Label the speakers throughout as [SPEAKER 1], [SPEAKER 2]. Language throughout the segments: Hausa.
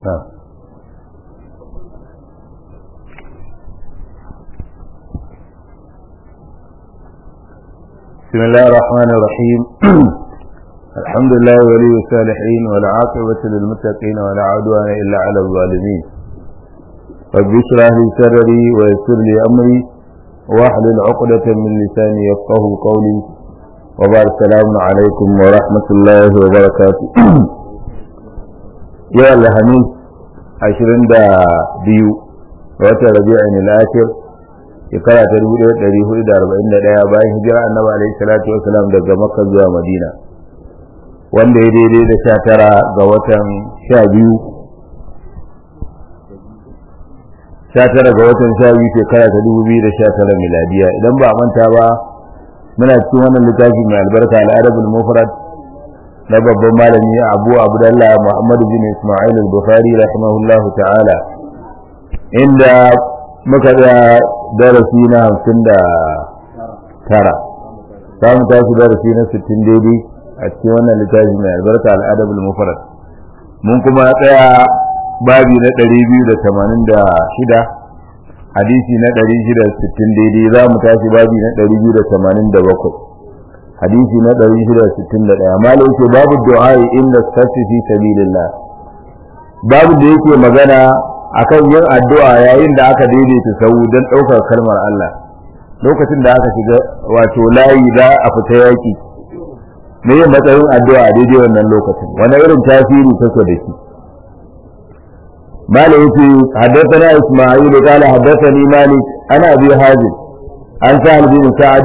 [SPEAKER 1] نعم بسم الله الرحمن الرحيم الحمد لله ولي الصالحين والعاقبة للمتقين ولا عدوان إلا على الظالمين رب اشرح لي صدري ويسر لي أمري واحلل عقدة من لساني يفقه قولي وبارك السلام عليكم ورحمة الله وبركاته يا الحميد عشرين دا بيو wata rabi'in al-akhir shekara ta 1441 bayan hijira annabi alaihi salatu wasalam daga makka zuwa madina wanda ya daidai da 19 ga watan 12 19 ga watan 12 shekara ta 2019 miladiya idan ba manta ba muna cikin wannan littafi mai albarka al-adabul mufrad na babban malami Abu Abdullah Muhammad bin Isma'il al-Bukhari rahimahullahu ta'ala inda muka da darasi na hamsin da tara za mu tashi darasi na sittin daidai a cikin wannan littafi mai albarka al'adabul mufarad mun kuma tsaya babi na ɗari biyu da tamanin da shida hadisi na ɗari shida sittin daidai za mu tashi babi na ɗari biyu da tamanin da bakwai hadisi na ɗari shida sittin da ɗaya malam ce babu du'a inda sassi fi sabilillah babu da yake magana akan yin addu'a yayin da aka daidaita sau don ɗaukar kalmar Allah lokacin da aka shiga wato layi za a fita yaki me yin matsayin addu'a daidai wannan lokacin wani irin tasiri take da shi مالك يتي حدثنا إسماعيل قال حدثني مالك أنا أبي حازم عن سهل بن سعد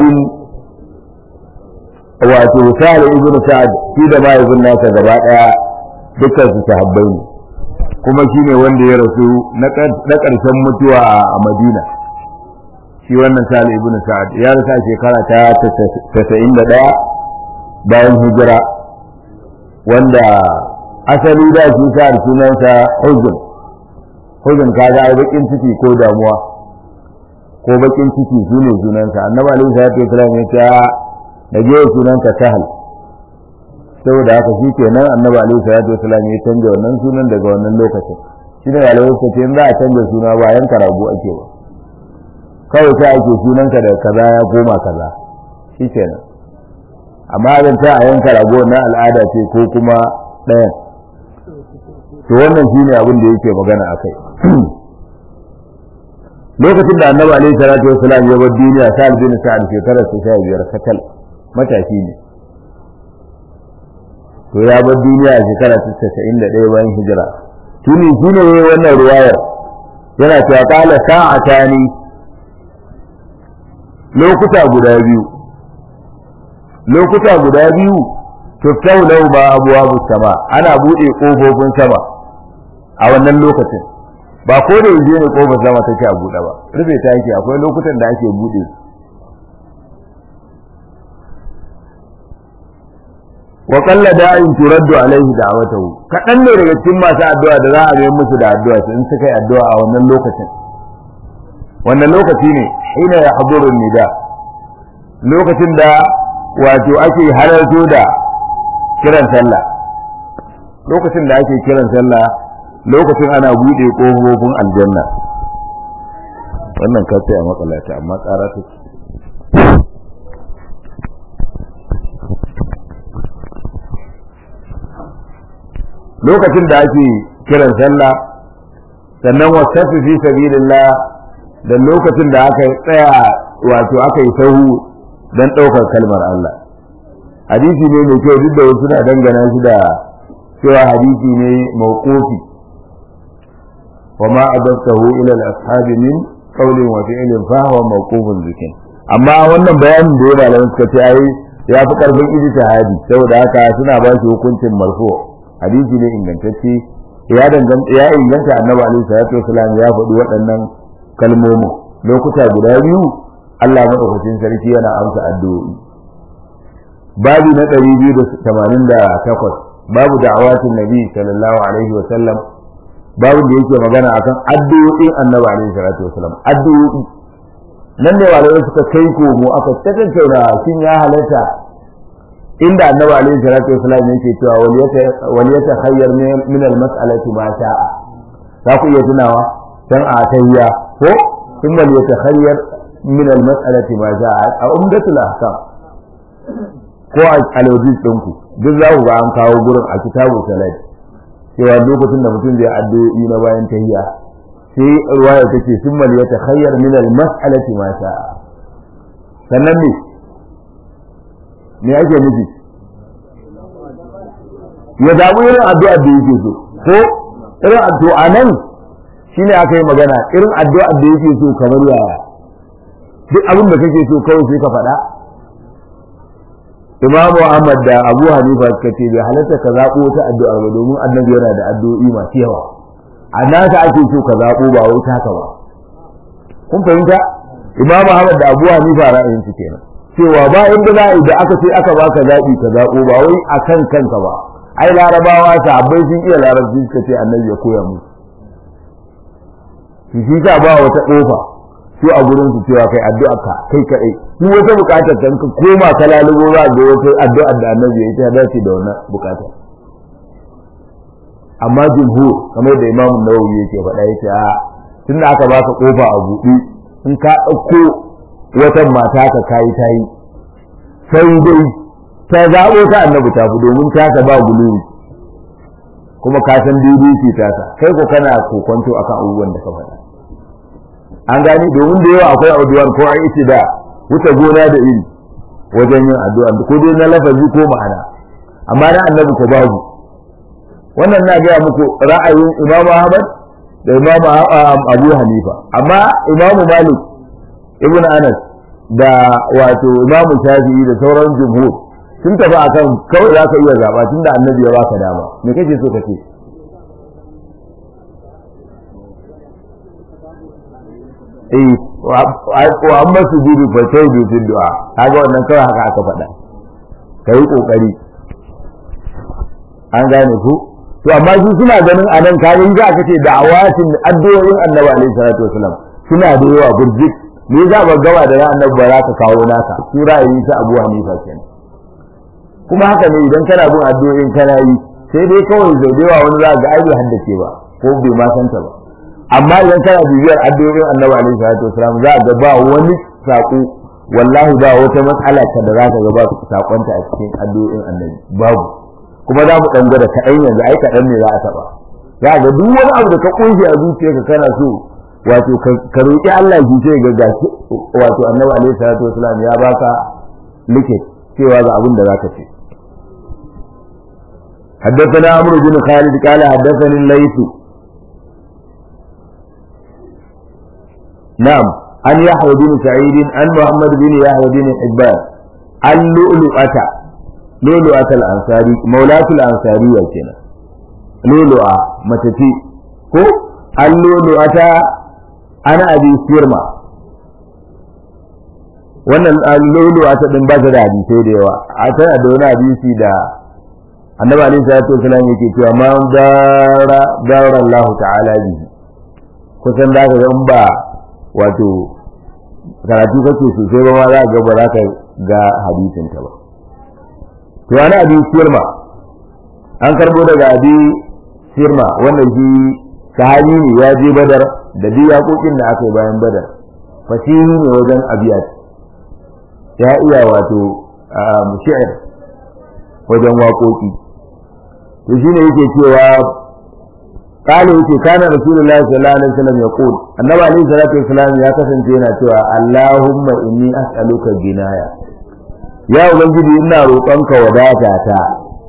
[SPEAKER 1] wato sa'ad ibn sa'ad shi da ma ibn nasa gaba daya dukkan su sahabbai ne kuma shine wanda ya rasu na ƙarshen mutuwa a Madina shi wannan sa'ad ibn sa'ad ya rasu a shekara ta 91 bayan hijira wanda asali da shi sa'ad sunansa huzun huzun kaga ai bakin ciki ko damuwa ko bakin ciki shine sunansa annabi alaihi salatu wasallam ya ce da je sunanka sahal saboda haka shi kenan annabi alaihi salatu wasallam ya canja wannan sunan daga wannan lokacin shi ne alaihi salatu ce za a canja suna ba yanka rago ake ba kawai sai ake sunanka da kaza ya koma kaza shi kenan amma zan ta a yanka rago na al'ada ce ko kuma ɗayan to wannan shine abin da yake magana akai lokacin da annabi alaihi salatu wasallam ya bar duniya sa'ad bin sa'ad shekarar sa 15 sakal matashi ne to ya bar duniya a shekara ta casa'in da ɗaya bayan hijira tuni shi ne wannan ruwayar yana cewa ƙala sa'ata ni lokuta guda biyu lokuta guda biyu tuftau lau ba abuwa sama ana buɗe ƙofofin sama a wannan lokacin ba ko da yanzu ne ƙofar sama take a buɗe ba rufe ta yake akwai lokutan da ake buɗe wa qalla da'in turaddu alaihi da'watahu kadan ne daga cikin masu addu'a da za a yi musu da addu'a in suka yi addu'a a wannan lokacin wannan lokaci ne hina ya haduru nida lokacin da wato ake halarto da kiran sallah lokacin da ake kiran sallah lokacin ana bude kofofin aljanna wannan kace a matsalata amma ƙara take lokacin da ake kiran sallah sannan wasafi fi sabilillah da lokacin da aka tsaya wato aka yi sahu don ɗaukar kalmar Allah hadisi ne mai kyau duk da wasu na dangana shi da cewa hadisi ne mawqufi wa ma adabtahu ila al-ashabi min qawlin wa fi'lin fa huwa mawqufun zikin amma wannan bayanin da ya malamin suka ce ai ya fi karfin ijtihadi saboda haka suna ba shi hukuncin marfu' hadisi ne ingantacce ya danganta ya inganta annabi alaihi salatu wasalam ya faɗi waɗannan kalmomin lokuta guda biyu Allah madaukakin sarki yana amsa addu'o'i babu na 288 babu da'awatin nabi sallallahu alaihi wasallam babu da yake magana akan addu'o'in annabi alaihi salatu wasalam addu'o'i nan ne malamai suka kai komo aka tattauna shin ya halatta inda annabi alaihi salatu wasallam yake cewa wal yata khayyar min al mas'alati ma sha'a za ku iya tunawa dan a tayya ko thumma yatakhayyar min al-mas'alati ma ja'a a umdatul ahkam ko a alwajis ɗinku duk za ku ga an kawo gurin a kitabu salat cewa lokacin da mutum zai addu'o'i na bayan tahiyya sai ruwaya take summal ya takhayyar min al mas'alati ma sha'a sannan ne me ake nufi ya zaɓi irin addu'ar da yake so ko irin addu'a nan shine aka yi magana irin addu'ar da yake so kamar yaya duk abin da kake so kawai sai ka faɗa Imam Ahmad da Abu Hanifa suka ce bai halatta ka zaɓo wata addu'a ba domin annabi yana da addu'o'i masu yawa a naka ake so ka zaɓo ba wai taka ba kun fahimta Imam Ahmad da Abu Hanifa ra'ayin su kenan cewa ba inda za a yi da aka ce aka baka zaɓi ka zaɓo ba wai akan kanka ba ai larabawa sahabbai sun iya larabci suka ce annabi ya koya musu shi sa ba wata kofa su a gurin su cewa kai addu'a ka kai kadai duk wata bukatar kan ka koma ka lalubo za ga wata addu'a da annabi ya ta dace da wannan bukatar amma jumhur kamar da Imam Nawawi yake faɗa yace a tunda aka baka kofa a buɗe in ka ɗauko wata mata ka kai tayi sai dai ta zaɓo ta annabi ta fi domin ta ka ba guluri kuma ka san daidai ce ta kai ko kana kokonto akan abubuwan da ka faɗa an gani domin da yawa akwai addu'ar ko an isi da wuta gona da iri wajen yin addu'a ko dai na lafazi ko ma'ana amma na annabi ko babu wannan na gaya muku ra'ayin imamu ahmad da imamu abu hanifa amma imamu malik ibn anas da wato imamu shafi'i da sauran jumhur sun tafi akan kawai za ka iya zaba tunda annabi ya baka dama me kake so ka ce eh wa amma su gudu fa sai bi fi du'a kaga wannan kawai haka aka faɗa kai kokari an gane ku to amma su suna ganin anan kaga za ka ce da'awatin addu'o'in annabi alaihi salatu wasalam suna da yawa burjik me za ba gawa da ran annabi ba za ka kawo naka su ra'ayi sa Abu Hanifa kenan kuma haka ne idan kana bin addu'o'in kana yi sai dai kawai zai da yawa wani za ga ai bai haddace ba ko bai ma santa ba amma idan kana bibiyar addu'o'in annabi alaihi salatu wasalam za ga ba wani sako wallahi ba wata matsala ta da za ka ga ba sakonta a cikin addu'o'in annabi babu kuma za mu dan gwada kaɗan yanzu ai kaɗan ne za a taɓa za ga duk wani abu da ka kunshi a zuciyarka kana so wato ka roƙi Allah ki ce ga gashi wato annabi alaihi salatu wasalam ya baka likit cewa ga abin da zaka ce حدثنا عمرو بن خالد قال حدثني الليث نعم عن يحيى بن سعيد عن محمد بن يحيى بن حبان عن لؤلؤة لؤلؤة الأنصاري مولاة الأنصارية كنا لؤلؤة متتي كو عن لؤلؤة أنا أبي سيرما wannan lulu a ta din ba ta da hadisai da yawa a tana da wani hadisi da annabi alaihi salatu wasallam yake cewa ma dara dara Allah ta'ala bihi kusan da ka ga in ba wato karatu kake sosai ba ma za ga ba za ka ga hadisin ta ba to ana abi sirma an karbo daga abi sirma wanda shi sahabi ne ya je badar da duk yaƙoƙin da aka yi bayan badar fasihi ne wajen abiyat ya iya wato shi'ir wajen waƙoƙi to shine yake cewa قال يتي كان رسول الله صلى الله عليه وسلم يقول النبي عليه الصلاه والسلام ya kasance yana cewa Allahumma inni as'aluka ginaya ya ubangiji ina roƙonka wadata ta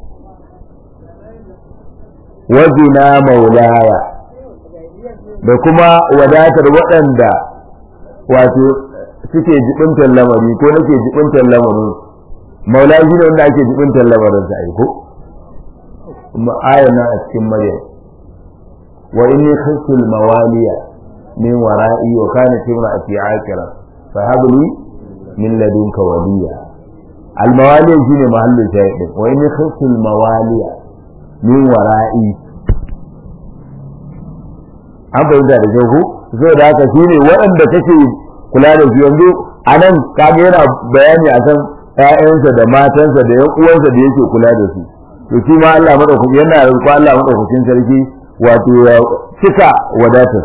[SPEAKER 1] wa gina maulaya da kuma wadatar waɗanda wato suke jibintar lamari ko nake jibintar lamarin maula shi ne wanda ake jibintar lamarin sa ai ko kuma ayana a cikin maryam وإني خفت الموالي من ورائي وكانت امرأتي عاكرة فهب لي من لدنك وليا الموالي شنو محل شاهد وإني خفت الموالي من ورائي an fahimta da kyau ko so da haka shi ne waɗanda kake kula da su yanzu a nan kaga yana bayani akan ƴaƴansa da matansa da ƴan uwansa da yake kula da su to shi ma Allah madaukakin yana roƙo Allah madaukakin sarki wato ya cika wadatar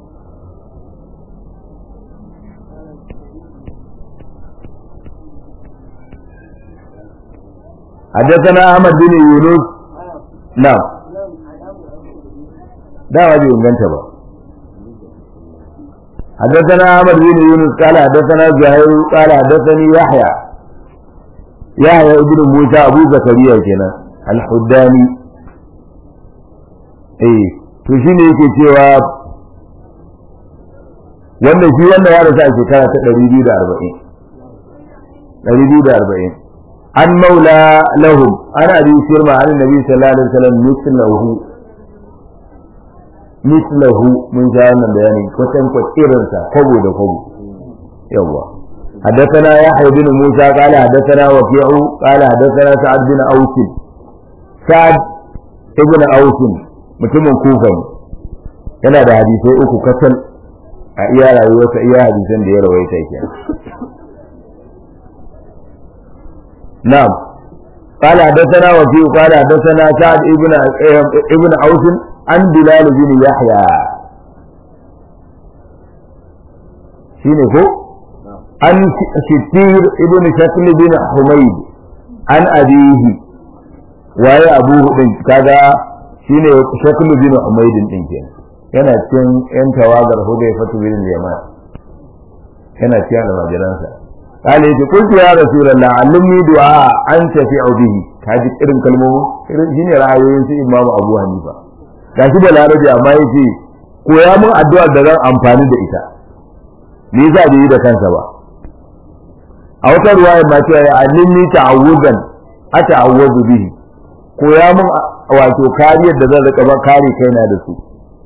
[SPEAKER 1] حدثنا أحمد بن يونس نعم ده ما inganta ba حدثنا أحمد بن يونس قال حدثنا زهير قال حدثني يحيى يحيى ابن موسى أبو زكريا كنا الحداني eh to shine yake cewa wannan shi wannan ya rasu a shekara ta 240 240 an maula lahum ana abi shirma an nabi sallallahu alaihi wasallam mislahu mislahu mun ga wannan bayani kwatan kwakirin sa kwabo da kwabo yawa حدثنا يحيى بن موسى قال حدثنا وكيع قال حدثنا سعد بن اوس سعد ابن اوس mutumin kufa ne yana da hadisai uku kacal a iya rayuwarsa iya hadisan da ya rawaita ke na'am قال حدثنا وكيع قال حدثنا سعد ابن ابن اوس عن بلال بن يحيى shine ko an shittir ibn shakl bin humayd an abihi waye abuhu din kaga shine shakl bin humayd din kenan yana cikin yan tawagar hudayfa bin yaman yana cikin almajiransa قال يجي قلت يا رسول الله علمني دعاء انتفع به kaji irin kalmomin irin shine ra'ayoyin su imamu abu hanifa gashi da larabi amma yace koya mun addu'ar da zan amfani da ita me yasa bai yi da kansa ba a wata ruwaya ma cewa ya alimni ta'awudan ata'awwadu bihi koya mun wato kariyar da zan rika ba kare kaina da su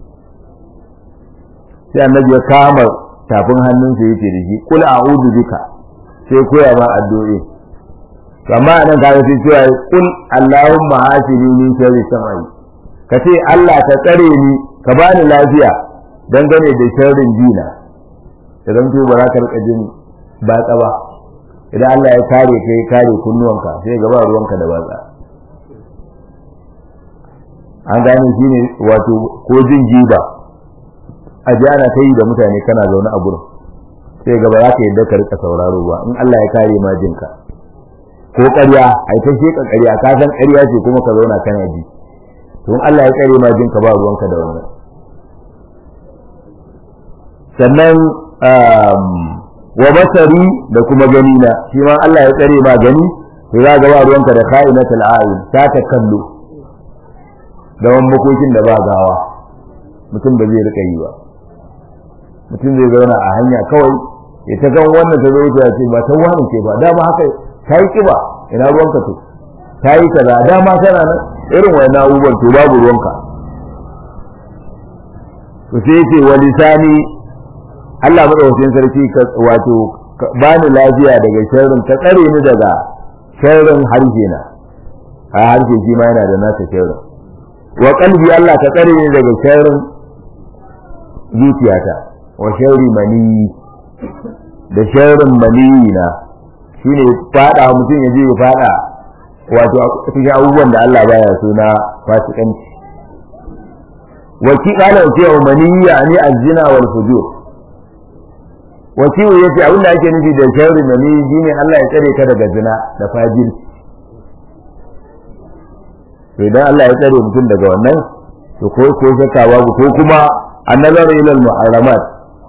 [SPEAKER 1] sai annabi ya kama tafin hannunsa yake da shi kul a'udhu bika sai koya ma addu'o'i amma anan ka ga cewa kul allahumma hasini min sharri samai kace Allah ka tsare ni ka bani lafiya dangane da sharrin jina idan to ba za ka rika jin batsa ba idan Allah ya kare ka ya kare kunnuwanka sai gaba ruwanka da batsa an gane shi ne wato ko jin jiba a ji ana ta yi da mutane kana zaune a gurin sai gaba za ka yadda ka rika sauraro ba in Allah ya kare ma jinka ko ƙarya a ta sheka ƙarya ka san ƙarya ce kuma ka zauna kana ji to in Allah ya kare ma jinka ba ruwanka da wannan sannan wa basari da kuma gani na shi ma Allah ya tsare ma gani to za ga ba ruwanka da kha'inatul a'yun ta ta kallo da wani makokin da ba gawa mutum ba zai rika yi ba mutum zai zauna a hanya kawai ya ta gan wannan ta zo ta ce ba ta wani ce ba dama haka ta yi kiba ina ruwanka to ta yi kaza dama tana nan irin wani abubuwan to babu ruwanka to sai yake wa lisani Allah madaukakin sarki ka wato bani lafiya daga sharrin ka tsare ni daga sharrin harshe na a harshe shi ma yana da nasa sharrin wa qalbi Allah ka tsare ni daga sharrin zuciyata wa sharri mani da sharrin mani na shine fada mutum ya je ya fada wato cikin abubuwan da Allah baya so na fasikanci wa ki qala wa mani ya ani azina wal fujur wakilu ya ce abin da ake nufi da sharri mani shine Allah ya tsare ka daga zina da fajirci to idan Allah ya tsare mutum daga wannan to ko ko shakka babu ko kuma annazaru ila al-muharramat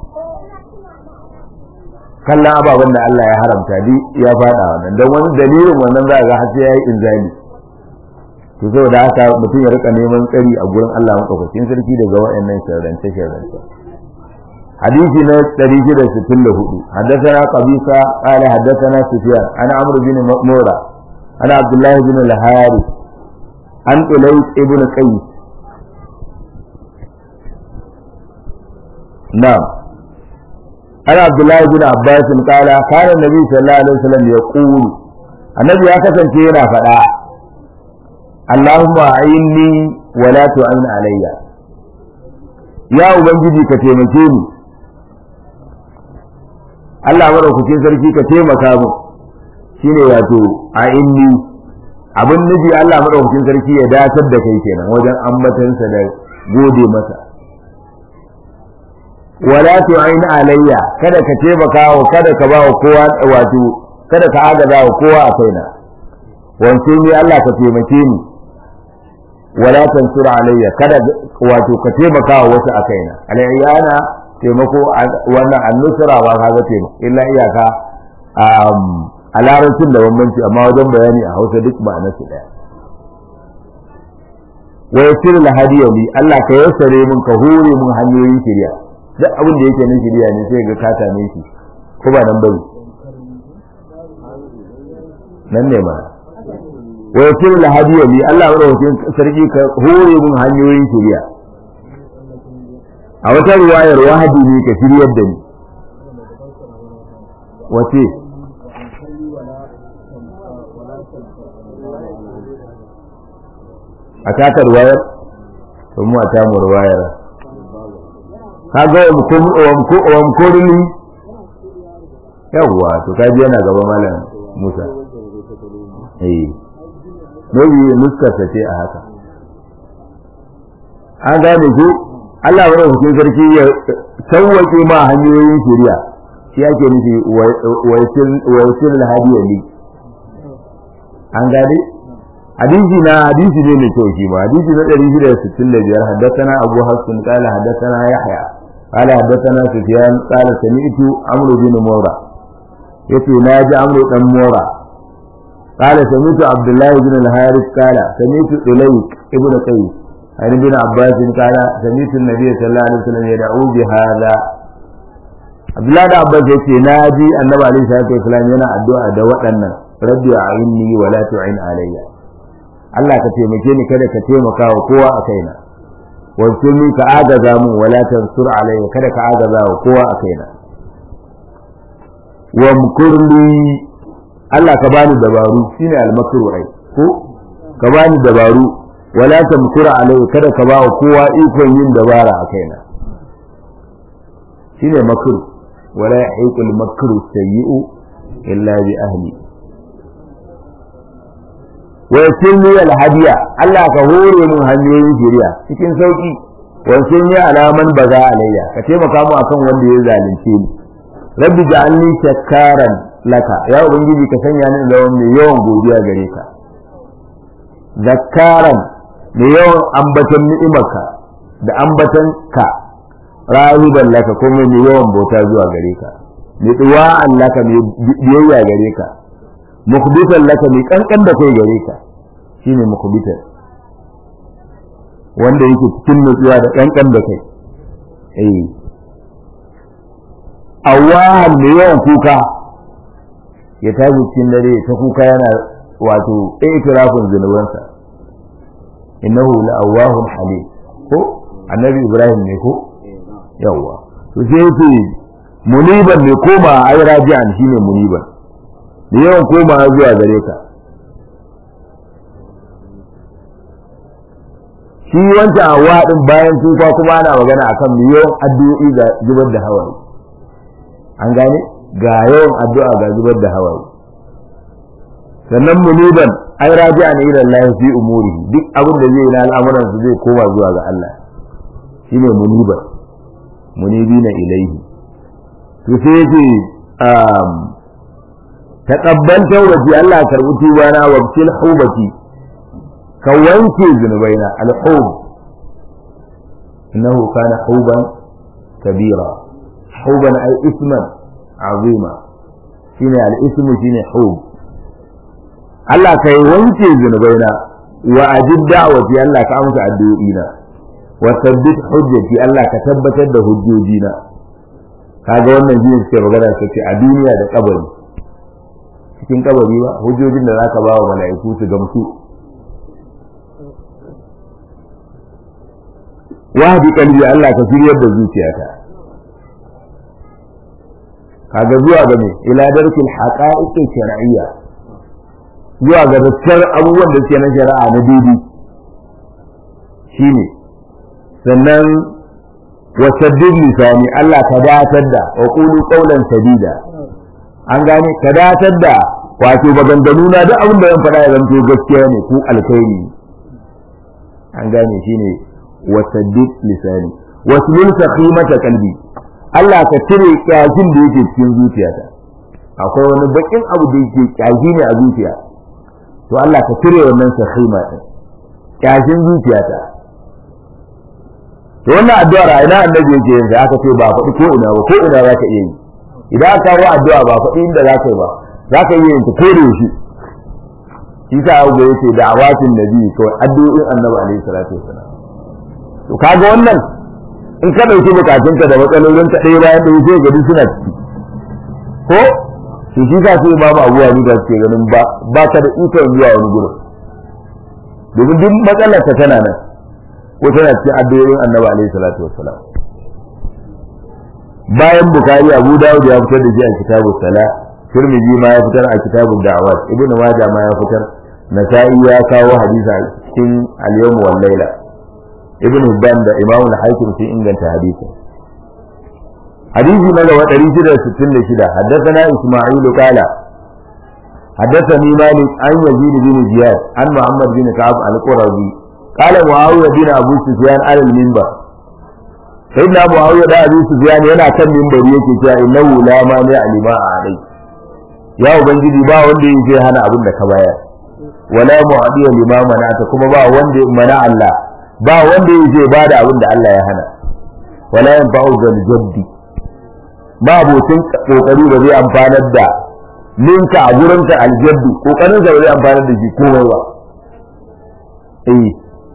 [SPEAKER 1] kallon ababen da Allah ya haramta bi ya fada wannan don wani dalilin wannan za ga har sai yayi inzali to saboda haka mutum ya rika neman tsari a gurin Allah madaukakin sarki daga wayannan sharrance sharrance حديث نوت تريد ستين لهدو حدثنا قبيصة قال حدثنا سفيان أنا عمرو بن مورا أنا عبد الله بن الحارث عن أليس ابن قيس نعم أنا عبد الله بن عباس قال كان النبي صلى الله عليه وسلم يقول النبي أكثر كينا فلا اللهم أعيني ولا تعين علي يا أبنجي كتيمكيني Allah madaukakin sarki ka taimaka mu shine wato a inni abin nufi Allah madaukakin sarki ya datar da kai kenan wajen ambatansa da gode masa wala tu'in alayya kada ka taimaka wa kada ka ba wa kowa wato kada ka agaza wa kowa a kaina wance ni Allah ka taimake ni wala tansur alayya kada wato ka taimaka wa wasu a kaina alayyana taimako wannan annusra ba ka ga taimako illa iyaka a larabcin da bambanci amma wajen bayani a hausa duk ba nasu daya wa yasir lahadiya li Allah ka yassare min ka hore min hanyoyin shirya duk abin da yake na shirya ne sai ga ka same shi ko ba nan bane nan ne ma wa yasir lahadiya li Allah ya rawace sarki ka hore min hanyoyin shirya a wata ruwayar wahadi ne ka shiryar da ni wace a takar wayar to mu a tamur wayar kaga wa mkorili yawwa to kaji yana gaba malam musa eh maybe nuskarsa ce a haka an gane ku Allah wa rahutun sarki ya sauwaƙe ma hanyoyin shari'a shi ake nufi wa yasil hadiya li an gane hadisi na hadisi ne mai kyau shi ma hadisi na 665 haddathana Abu Hassan qala haddathana Yahya qala haddathana Sufyan qala sami'tu Amr bin Mura yace na ji Amr dan Mura qala sami'tu Abdullah bin al-Harith qala sami'tu Ulayk ibn Qais عن ابن عباس قال سمعت النبي صلى الله عليه وسلم يدعو بهذا عبد الله بن عباس yace naji annabi alaihi salatu wasallam yana addu'a da waɗannan rabbi a'inni wa la tu'in alayya Allah ka taimake ni kada ka taimaka wa kowa a kaina wansuni ka agaza mu wa la tansur alayya kada ka agaza wa kowa a kaina wa mkurli Allah ka bani dabaru shine al-makru ai ko ka bani dabaru wala tamkura alayya kada ka ba wa kowa ikon yin dabara a kaina shine makru wala yahiqul makru sayyi'u illa bi ahli wa yasilni al hadiya Allah ka hore mun hanyoyin shari'a cikin sauki wa yasilni alaman baza alayya ka taimaka mu akan wanda ya zalunce ni rabbi ja'alni shakkaran laka ya ubangiji ka sanya ni da mai yawan godiya gare ka zakkaran da yawan ambatan ni'imarka da ambatan ka rahiban laka kuma mai yawan bauta zuwa gare ka mai duwa'an laka mai biyayya gare ka mukhbitan laka mai kankan da kai gare ka shine mukhbitan wanda yake cikin nutsuwa da kankan da kai eh awahan mai yawan kuka ya tashi cikin dare ta kuka yana wato itirafin zunubansa innahu la'awahun halim ko annabi ibrahim ne ko yawa to sai yace muniban ne koma ai raji'an shine muniban da yawan koma zuwa gare ka shi wancan hawa din bayan tufa kuma ana magana akan yawan addu'o'i ga zubar da hawaye an gane ga yawan addu'a ga zubar da hawaye sannan muniban ai raji'a ne ila Allah fi umuri duk abin da zai yi na al'amuran su zai koma zuwa ga Allah shine muniba munibina ilaihi to sai yace um taqabbal tawbati Allah karbi tubana wa bil hubati ka wanke zunubaina al-hub innahu kana huban kabira huban ay isman azima shine al-ismu shine hub Allah kai wanke zunubaina wa ajib da'wati Allah ka amsa addu'o'ina wa sabbit hujjati Allah ka tabbatar da hujjojina kaga wannan jiya suke magana suke a duniya da kabari cikin kabari ba hujjojin da zaka ba wa mala'iku su gamsu wahdi qalbi Allah ka shiryar da zuciyata kaga zuwa ga me ila darkil haqa'iq shar'iyya zuwa ga gaskiyar abubuwan da suke na shari'a na daidai shine sannan wasaddid lisani Allah ka datar da wa qulu qawlan sadida an gane ka datar da wato maganganu na duk abin da zan faɗa ya zanto gaskiya ne ko alkhairi an gane shine wasaddid lisani waslul saqimata qalbi Allah ka cire kyashin da yake cikin zuciyata akwai wani bakin abu da yake kyashi ne a zuciya to Allah ka cire wannan sahima din kyashin zuciyata to wannan addu'ar a ina annabi yake yin aka ce ba faɗi ko ina ba ko ina za ka iya yi idan aka kawo addu'a ba faɗi inda za ka yi ba za ka iya yin ta ko da yaushe shi sa abu da yake da awatin nabi kawai addu'o'in annabi alaihi salatu wasalam to kaga wannan in ka ɗauki bukatunka da matsalolinka ɗaya bayan ɗaya sai gadi suna ciki ko to shi sa sai babu abuwa ni da suke ganin ba ba ka da ikon zuwa wani gurin domin duk matsalar ta tana nan ko tana cikin addu'o'in annabi alaihi salatu wassalam bayan bukari abu dawud ya fitar da shi a kitabus sala tirmidhi ma ya fitar a kitabud da'awat ibnu majah ma ya fitar nasa'i ya kawo hadisi a cikin al-yawm wal layla ibnu hibban da imamu al-hakim sun inganta hadisi hadisi na gaba 666 haddathana isma'il qala حدثني مالك عن يزيد بن زياد عن محمد بن كعب القرظي قال معاوية بن أبو سفيان على المنبر سيدنا معاوية بن أبو سفيان yana kan minbari yake cewa innahu la mani alima alai ya ubangiji ba wanda yake hana abin da ka bayar wala mu'adiya lima manata kuma ba wanda mana Allah ba wanda yake bada abin da Allah ya hana wala yanfa'u zal jaddi ba abokin kokari ba zai amfanar da ninka a gurinka aljaddu kokarin sa ba zai amfanar da shi komai ba eh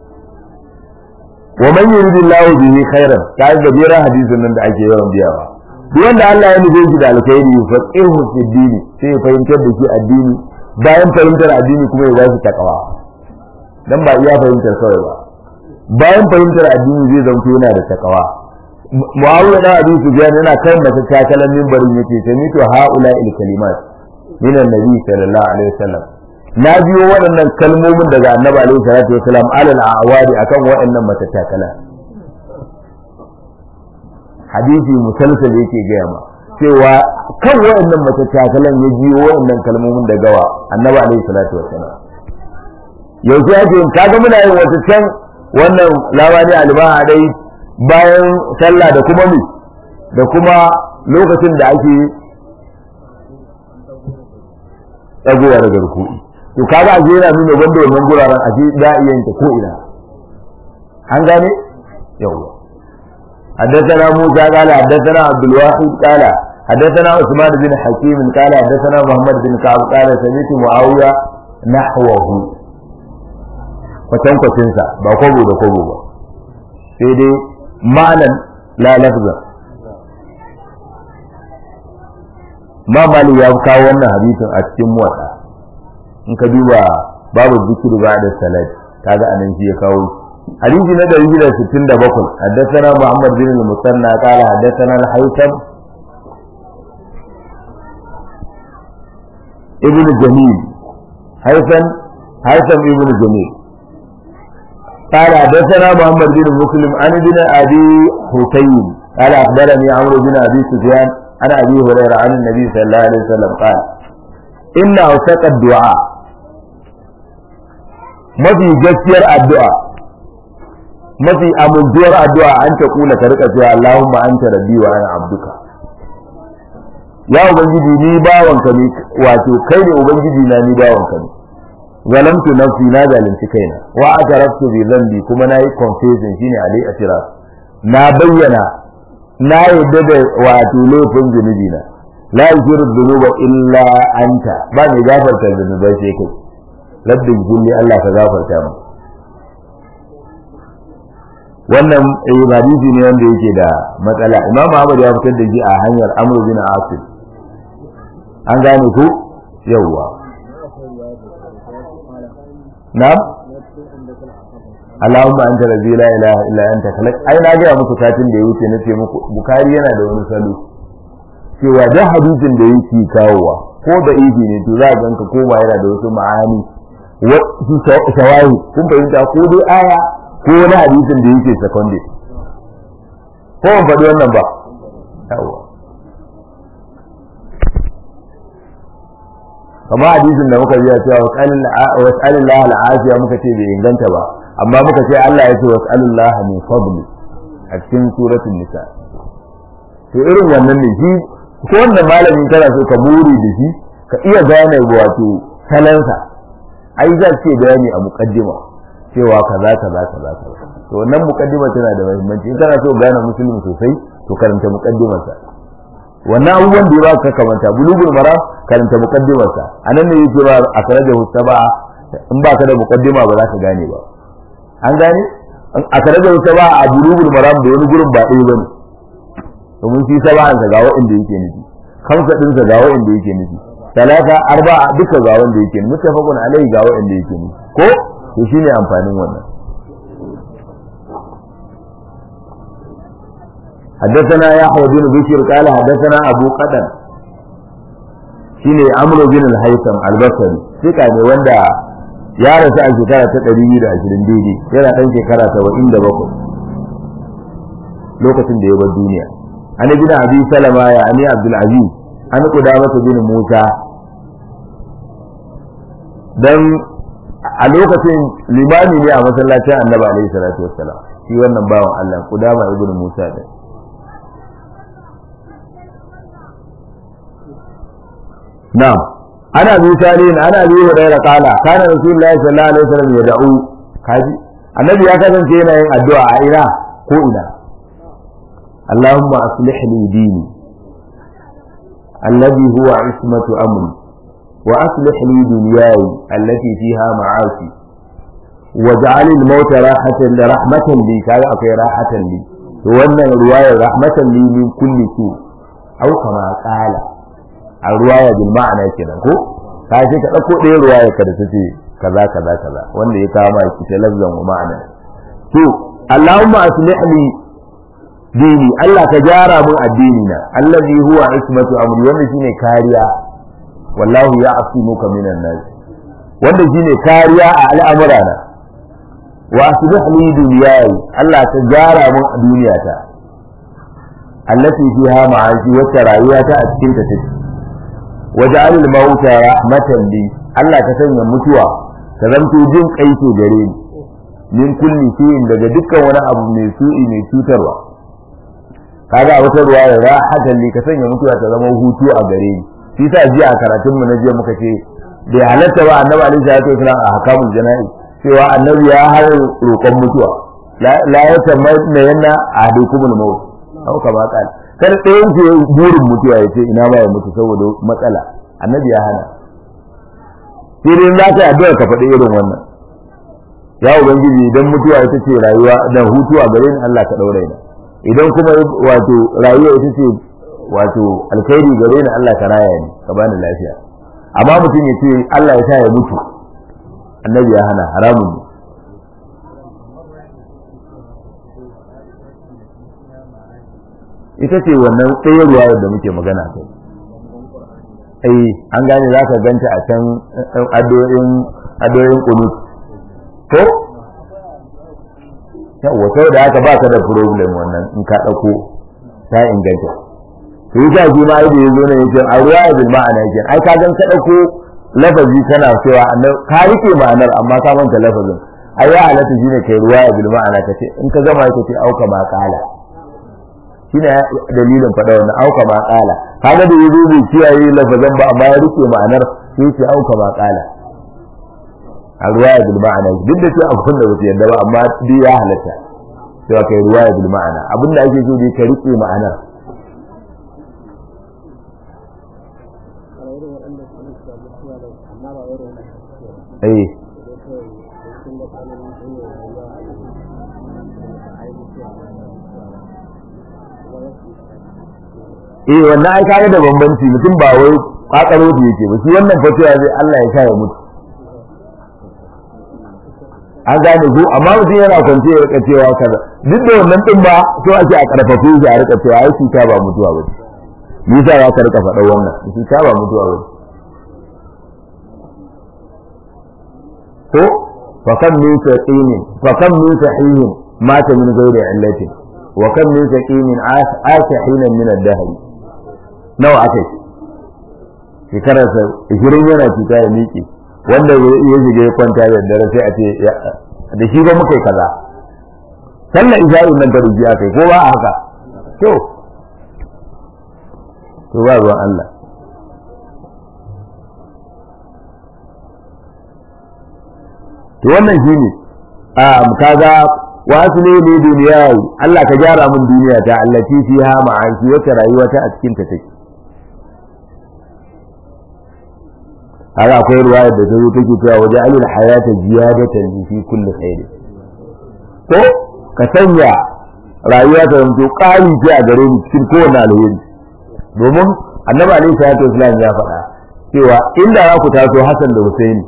[SPEAKER 1] wa man yuridillahu bihi khairan ta ga jira hadisin nan da ake yawan biyawa duk wanda Allah ya nufe shi da alkhairi fa qihu fi dini sai ya fahimtar da shi addini bayan fahimtar addini kuma ya ba shi takawa dan ba iya fahimtar kawai ba bayan fahimtar addini zai zanto yana da takawa Muawiya da Abi Sufyan yana kan mata takalan minbarin yace samitu haula il kalimat min annabi sallallahu alaihi wasallam na biyo waɗannan kalmomin daga annabi alaihi salatu wasalam alal awadi akan waɗannan matattakala hadisi musalsal yake gaya ma cewa kan waɗannan matattakalan ya biyo waɗannan kalmomin daga wa annabi alaihi salatu wasalam yanzu ya ce kaga muna yin wata can wannan labari albaha dai bayan sallah da kuma mi da kuma lokacin da ake tsagowa daga rukuni to kaga aje yana nuna banda wannan guraren aje da iya yin ta ko ina an gane yawa حدثنا موسى قال حدثنا عبد الواحد قال حدثنا عثمان بن حكيم قال حدثنا محمد بن كعب قال سمعت معاوية نحوه kwatankwacin sa ba kwabo da kwabo ba sai dai ma'anan la lafza ma mali ya kawo wannan hadisin a cikin muwatta in ka duba babu zikiri ba da salat kaga anan shi ya kawo hadisi na 167 haddathana Muhammad bin al-Musanna qala haddathana al-Haytham ibn Jamil Haytham Haytham ibn Jamil قال حدثنا محمد بن مسلم عن ابن ابي حسين قال اخبرني عمرو بن ابي سفيان عن ابي هريره عن النبي صلى الله عليه وسلم قال ان اوثق الدعاء mafi gaskiyar addu'a mafi amintuwar addu'a an ta kula ka rika cewa Allahumma anta rabbi wa ana abduka ya ubangiji ni bawanka ne wato kai ne ubangiji na ni bawanka ne zalamtu nafsi na zalunci kaina wa ataraftu bi dhanbi kuma nayi confession shine alai atira na bayyana na yadda da wato laifin zunubi na la yaghfiru dhunuba illa anta ba mai gafarta zunubai sai kai rabbin kulli Allah ka gafarta mu wannan hadisi ne wanda yake da matsala imam Ahmad ya fitar da shi a hanyar Amr bin Asim an gane ku yawwa na'am Allahumma anta rabbi la ilaha illa anta khalaq ai na ga muku satin da ya wuce nace muku Bukhari yana da wani salo cewa da hadisin da yake kawowa ko da ihi ne to za ka ganka ko ba yana da wasu ma'ani wasu shawahi kun fahimta ko dai aya ko wani hadisin da yake secondary ko ban faɗi wannan ba yawa kamar hadisin da muka biya cewa was'alillah al'afiya muka ce bai inganta ba amma muka ce Allah ya ce was'alillah min fadli a cikin suratul nisa to irin wannan ne shi ko wannan malamin kana so ka muri da shi ka iya gane wato salansa ai za ce bayani a muqaddima cewa kaza kaza kaza kaza to wannan muqaddima tana da muhimmanci in kana so gane musulmi sosai to karanta muqaddimar sa wannan abubuwan da ya ba ka kamanta bulugul maram karanta muqaddimar sa anan ne yake ba a kare da husaba in ba ka da muqaddima ba za ka gane ba an gane a kare da husaba a bulugul maram da wani gurin ba ɗaya bane domin shi saba'an sa ga wanda yake nufi kamsa din sa ga wanda yake nufi talata arba'a duka ga wanda yake nufi mutafaqun alai ga wanda yake nufi ko to shine amfanin wannan حدثنا يحيى بن بشير قال حدثنا ابو قدم shine amru bin al-haytham al-basri sika ne wanda ya rasu a shekara ta 220 daidai yana dan shekara 77 lokacin da ya bar duniya an bin abi salama ya ani abdul aziz an qudamah bin musa dan a lokacin limami ne a masallacin annabi alaihi salatu wassalam shi wannan bawan Allah qudama ibn musa da na'am ana bi salin ana bi hurairah qala kana rasulullahi sallallahu alaihi wasallam yad'u kaji annabi ya kasance yana yin addu'a a ina ko ina اللهم أصلح لي ديني الذي هو عصمة أمري وأصلح لي دنياي التي فيها معاشي واجعل الموت راحة رحمة لي كذا أكي راحة لي وأن الرواية رحمة لي من كل سوء أو كما قال الرواية بالمعنى كده كو kaje ka dauko ɗaya ruwaya ka da tace kaza kaza kaza wanda ya kama ki ta lafzan wa ma'ana to Allahumma aslih li dini Allah ka gyara mun addini na allazi huwa ismatu amri wanda shine kariya wallahu ya'simuka minan nas wanda shine kariya a al'amura na wa aslih li dunyayi Allah ka gyara mun duniyata allati fiha ma'ashi wata rayuwata a cikin ta take waj'al al-mauta rahmatan li Allah ka sanya mutuwa ta zanto jin kaito gare ni min kulli shay'in daga dukkan wani abu mai su'i mai cutarwa kaga a wata ruwa da rahatan li ka sanya mutuwa ta zama hutu a gare ni shi sa jiya a karatun mu na jiya muka ce bai halatta ba annabi alaihi salatu wasallam a hakamul jana'i cewa annabi ya har roƙon mutuwa la ya tamanna yanna ahadukumul maut au kama qala kar ɗayan ku burin mutuwa ya ce ina ba ya mutu saboda matsala annabi ya hana sai dai za ka yi addu'a ka faɗi irin wannan ya ubangiji idan mutuwa ita ce rayuwa dan hutu a gare ni Allah ka daure ni idan kuma wato rayuwa ita ce wato alkhairi gare ni Allah ka raya ni ka bani lafiya amma mutum ya ce Allah ya sa ya mutu annabi ya hana haramun ne ita ce wannan tsayarwa da muke magana kai ai an gane za ka ganta a can adoyin adoyin kunut ko yawa sai da haka baka da problem wannan in ka dauko ta inganta to yi shi ma ai da yazo ne yake a ruwa bil ma'ana yake ai ka gan ka dauko lafazi kana cewa ka rike ma'anar amma ka manta lafazin ai ya halatta shine kai ruwa bil ma'ana kace in ka gama kace auka ma kala shine dalilin faɗa wannan auka ma kala kaga da yazo bai kiyaye lafazan ba amma ya rike ma'anar sai ce auka ma kala a ruwaya bil ma'ana duk da cewa abin da ba yadda ba amma duk ya halatta cewa kai ruwaya bil ma'ana abin da ake so dai ka rike ma'anar eh eh wannan ai kaga da bambanci mutum ba wai kakaro da yake ba shi wannan fatiwa zai Allah ya sa ya mutu an gane ku amma mutum yana kwance ya rika cewa kaza duk da wannan din ba so ake a karfafe shi a rika cewa ai cuta ba mutuwa ba ni sa ya ka rika faɗa wannan cuta ba mutuwa ba ko fa kam min saqin fa kam min sahihin mata min ghairi illati wa kam min saqin asahina min ad-dahr nawa akai shekararsa 20 yana cuta ya miƙe wanda ya shiga ya kwanta da dare sai a ce da shi ba muka yi kaza sallar isha'in nan ta ruji aka yi ko ba a haka to to ba ruwan Allah to wannan shine a kaga wasu ne ne duniya Allah ka gyara min duniya ta allati fiha ma'anki wata rayuwa ta a cikin ta take haka akwai ruwayar da ta zo take cewa waje alil hayata ziyadatan fi kulli khair ko ka sanya rayuwa ta zanto ƙari ce a gare ni cikin kowane alheri domin annabi alaihi salatu wasallam ya faɗa cewa inda za ku taso Hassan da Husaini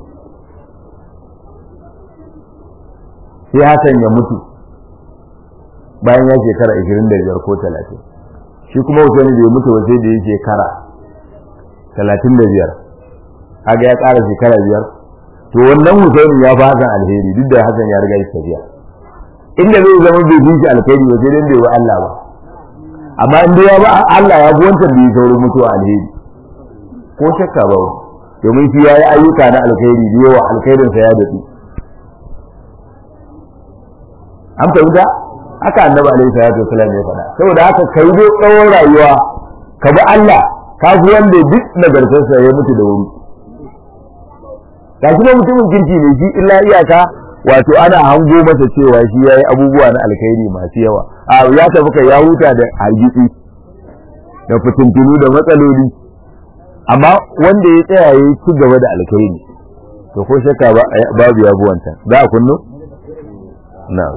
[SPEAKER 1] sai Hassan ya mutu bayan ya shekara 25 ko 30 shi kuma Husaini bai mutu ba sai da ya shekara 35 kaga ya ƙara shekara biyar to wannan Husaini ya fi Hassan alheri duk da Hassan ya riga ya tafiya inda zai zama bai bi shi alheri ba sai dan bai wa Allah ba amma in dai ya ba Allah ya bi wancan bai sauro mutuwa alheri ko shakka ba domin shi yayi ayyuka na alheri da yawa alkhairin sa ya dadi an fahimta haka annabi alaihi salatu wasallam ya faɗa saboda haka kai dai tsawon rayuwa ka bi Allah ka fi wanda duk nagartarsa ya mutu da wuri ga kuma mutumin kirki ne shi illa iyaka wato ana hango masa cewa shi yayi abubuwa na alkhairi masu yawa a ya tafi kai ya huta da hargitsi da fitintunu da matsaloli amma wanda ya tsaya yayi ci gaba da alkhairi to ko shakka babu ya buwanta za a kunnu na'am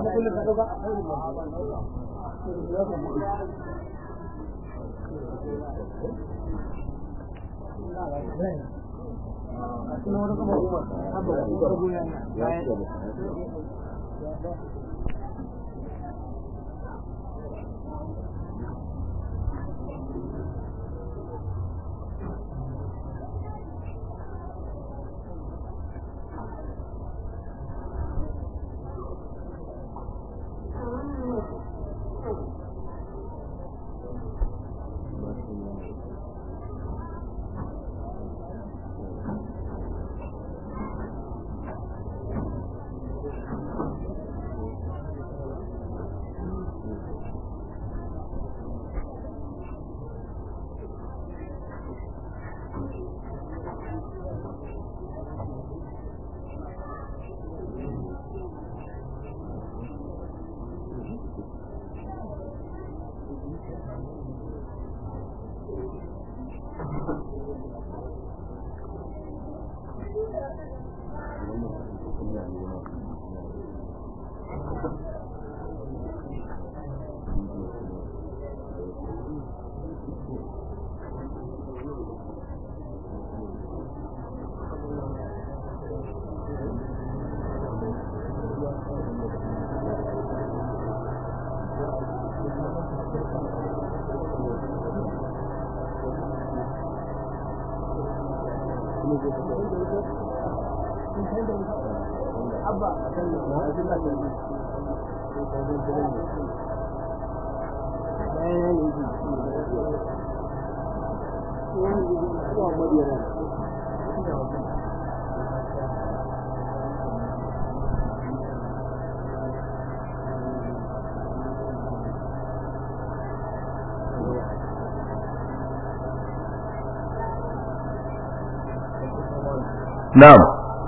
[SPEAKER 1] na'am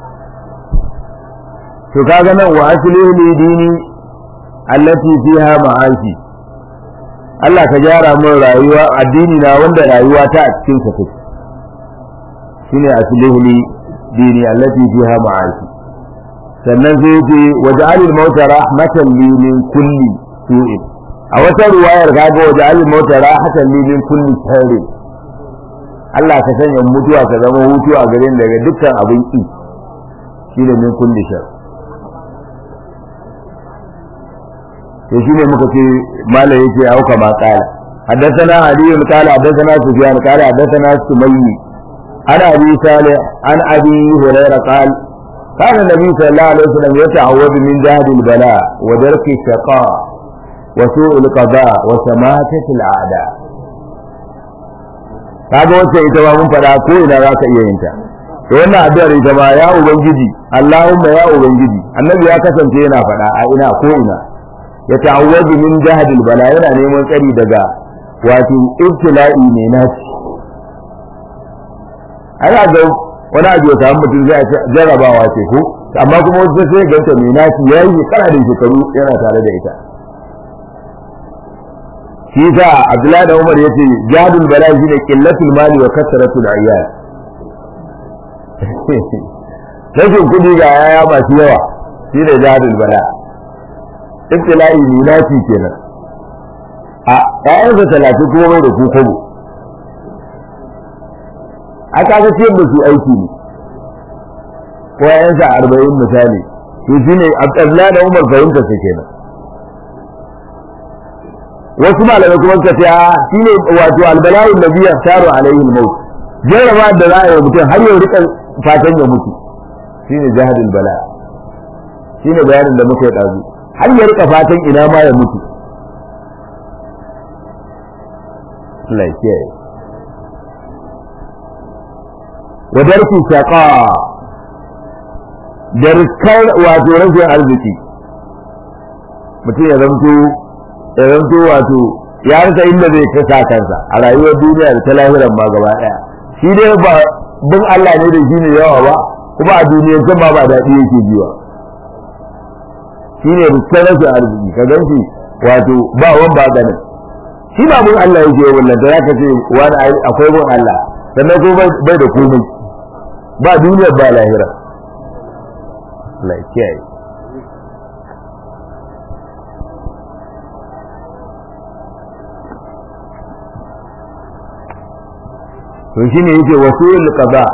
[SPEAKER 1] to kaga nan wa aslihu li dini allati fiha ma'ashi Allah ka gyara min rayuwa addini na wanda rayuwa ta a cikin sa take shine aslihu li dini allati fiha ma'ashi sannan sai ce waj'alil mauta rahmatan li min kulli su'in a wata ruwayar kaga waj'alil mauta rahmatan li min kulli sharrin Allah ka sanya mutuwa ka zama hutu a gare ni daga dukkan abin ki shine min kulli shar to shine muka ce malai yake auka ma kala حدثنا علي قال حدثنا سفيان قال حدثنا سمي عن ابي صالح عن ابي هريره قال كان النبي صلى الله عليه وسلم يتعوذ من جهد البلاء ودرك الشقاء وسوء القضاء وشماتة الأعداء kaga wacce ita ma mun faɗa ko ina za ka iya yin ta to wannan addu'ar ita ma ya ubangiji Allahumma ya ubangiji annabi ya kasance yana faɗa a ina ko ina ya ta'awwazu min jahadil bala yana neman tsari daga wato ibtila'i ne naci ana ga wani abu ya samu mutum zai ce jarrabawa ce ko amma kuma wata sai ganta mai naci ya yi shekara da shekaru yana tare da ita shi sa abdullahi da umar ya ce jadul bala shi ne killatul mali wa kasratul ayyal rashin kuɗi ga yaya masu yawa shi ne jadul bala ibtila'i ne naci kenan a ƴaƴansa talatin kuma mai da ku kwabo a kaga ciyar da su aiki ne ko ƴaƴansa arba'in misali to shi ne abdullahi da umar fahimta su kenan wasu malamai kuma suka ce shi ne wato albala'in da biya taro alaihi al-maut jarraba da za a yi mutum har yau rika fatan ya mutu shi ne jihadin bala shi ne bayanin da muka yi ɗazu har ya rika fatan ina ma ya mutu Allah ya kiyaye wa darki shaqa da riskar wato rashin arziki mutum ya zamto ya zamto wato ya rasa inda zai kasa kansa a rayuwar duniya da ta lahiran ma gaba daya shi dai ba bin Allah ne da shi ne yawa ba kuma a duniyar can ma ba daɗi yake jiwa shi ne riskar rashin arziki ka gan shi wato ba wan ba ganin shi ba bin Allah yake wannan da zaka ce wani akwai bin Allah sannan ko bai da komai ba duniyar ba lahira Allah ya kiyaye to shine yake wasul qada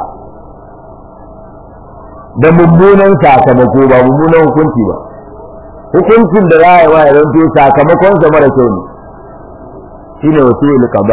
[SPEAKER 1] da mummunan sakamako ba mummunan hukunci ba hukuncin da za a yi wa ya zanto sakamakon sa mara kyau ne shine wasul qada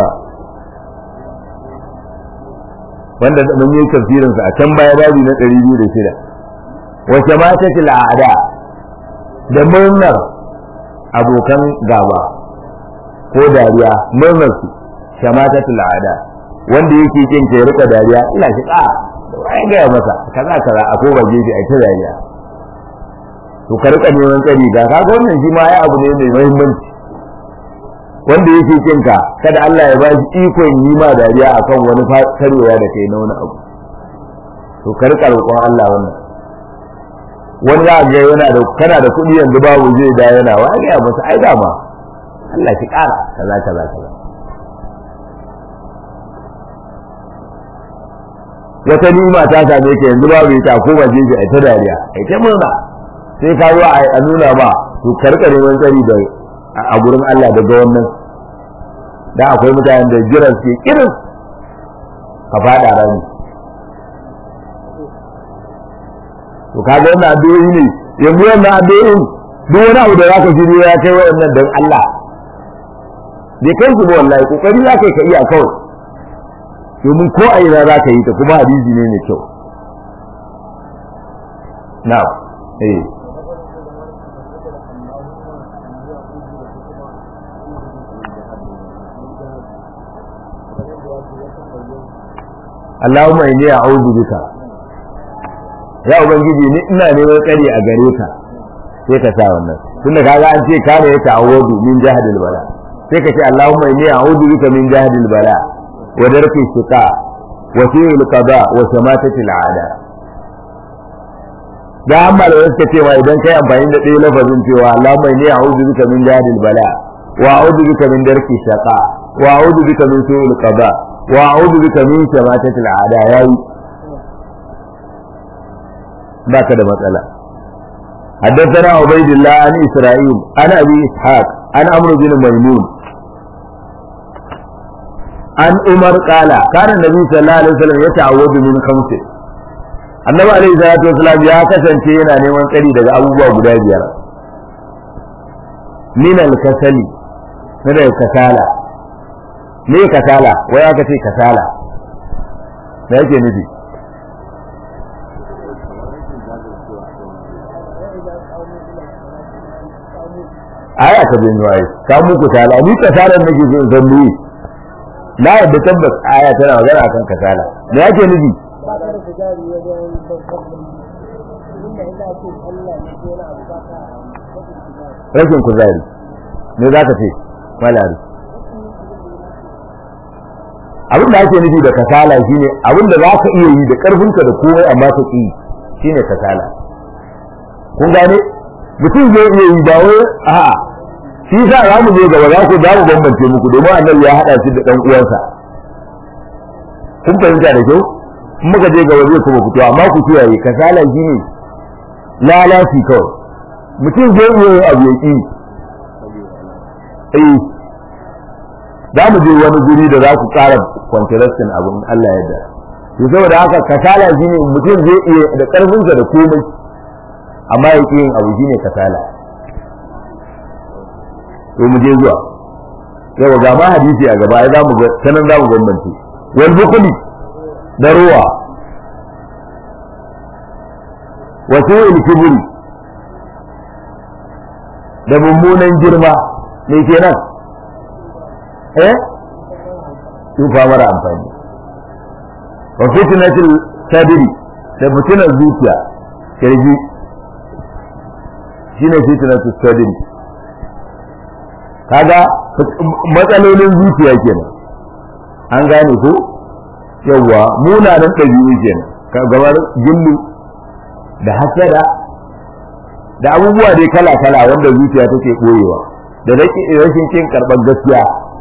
[SPEAKER 1] wanda mun yi tafsirin sa a can baya babi na 206 wace ma ta al'ada da murnar abokan gaba ko dariya murnar su shamata al'ada wanda yake kin ke rika dariya ina shi ka wai ga masa kaza kaza a ko baje shi a ta dariya to ka rika neman tsari ga ka wannan shi ma ya abu ne mai muhimmanci wanda yake kin ka kada Allah ya ba shi ikon yi ma dariya akan wani karewa da kai na wani abu to ka rika roƙon Allah wannan wani za ga yana da kana da kuɗi yanzu babu zai da yana wa ga masa ai dama Allah shi ƙara kaza kaza kaza wata nima ta same ka yanzu babu ita ko ba je a ta dariya ai ta murna sai ka zo a nuna ba to karka neman tsari da a gurin Allah daga wannan da akwai mutanen da jiran su kirin ka fada rani to kaga wannan addu'o'i ne yanzu wannan addu'o'in duk wani abu da zaka shirye ya kai wayannan dan Allah bai kai su ba wallahi kokari zaka ka iya kawai domin ko a ina za ka yi ta kuma hadisi ne mai kyau na eh Allahumma inni a'udhu bika ya ubangiji ni ina neman tsari a gare ka sai ka sa wannan tunda kaga an ce kana ya ta'awudu min jahadil bala sai ka ce Allahumma inni a'udhu bika min jahadil bala ودرك الشقاء وسوء القضاء وشماتة العادة da amma da wasu cewa idan kai amfani da ɗaya lafazin cewa Allahumma inni a'udhu bika min jahdil bala wa a'udhu bika min darki shaqa wa a'udhu bika min su'il qada wa a'udhu bika min shamatati al'ada yayi baka da matsala حدثنا عبيد الله عن إسرائيل عن أبي إسحاق عن عمرو بن ميمون an umar kala kana nabi sallallahu alaihi wasallam ya ta'awwadu min khamsi annabi alaihi salatu wasallam ya kasance yana neman tsari daga abubuwa guda biyar min al-kasali na daga kasala me kasala wai aka ce kasala me yake nufi aya ta bin wai ka muku kasala ni kasalan nake so in san me na yadda tabbas aya tana magana akan kasala me yake nufi rashin kuzari me za ka ce malari abin da ake nufi da kasala shine abin da za ka iya yi da karfinka da komai amma ka ki shine kasala kun gane mutum zai iya yi ba wai a'a shi sa za mu je gaba za ku za mu bambance muku domin annabi ya haɗa shi da ɗan uwansa kun fahimta da kyau in muka je gaba zai kuma fito amma ku kiyaye kasala shine lalaci kawai mutum zai iya yin abu ya ki eh za mu je wani guri da za ku ƙara kwantarastin abin Allah yadda to saboda haka kasala shine mutum zai iya da ƙarfinsa da komai amma ya yin abu shine kasala to mu je zuwa yau ga ma hadisi a gaba ai za mu ga sanan za mu bambance wal bukhli da ruwa wa su'il kibri da mummunan girma me kenan eh tufa mara amfani wa fitnatul sadri da fitnar zuciya kirji shine fitnatul sadri kaga matsalolin zuciya kenan an gane ko yawwa munanan ɗabi'u kenan kamar gillu da hasada da abubuwa dai kala-kala wanda zuciya take ɓoyewa da rashin kin karɓar gaskiya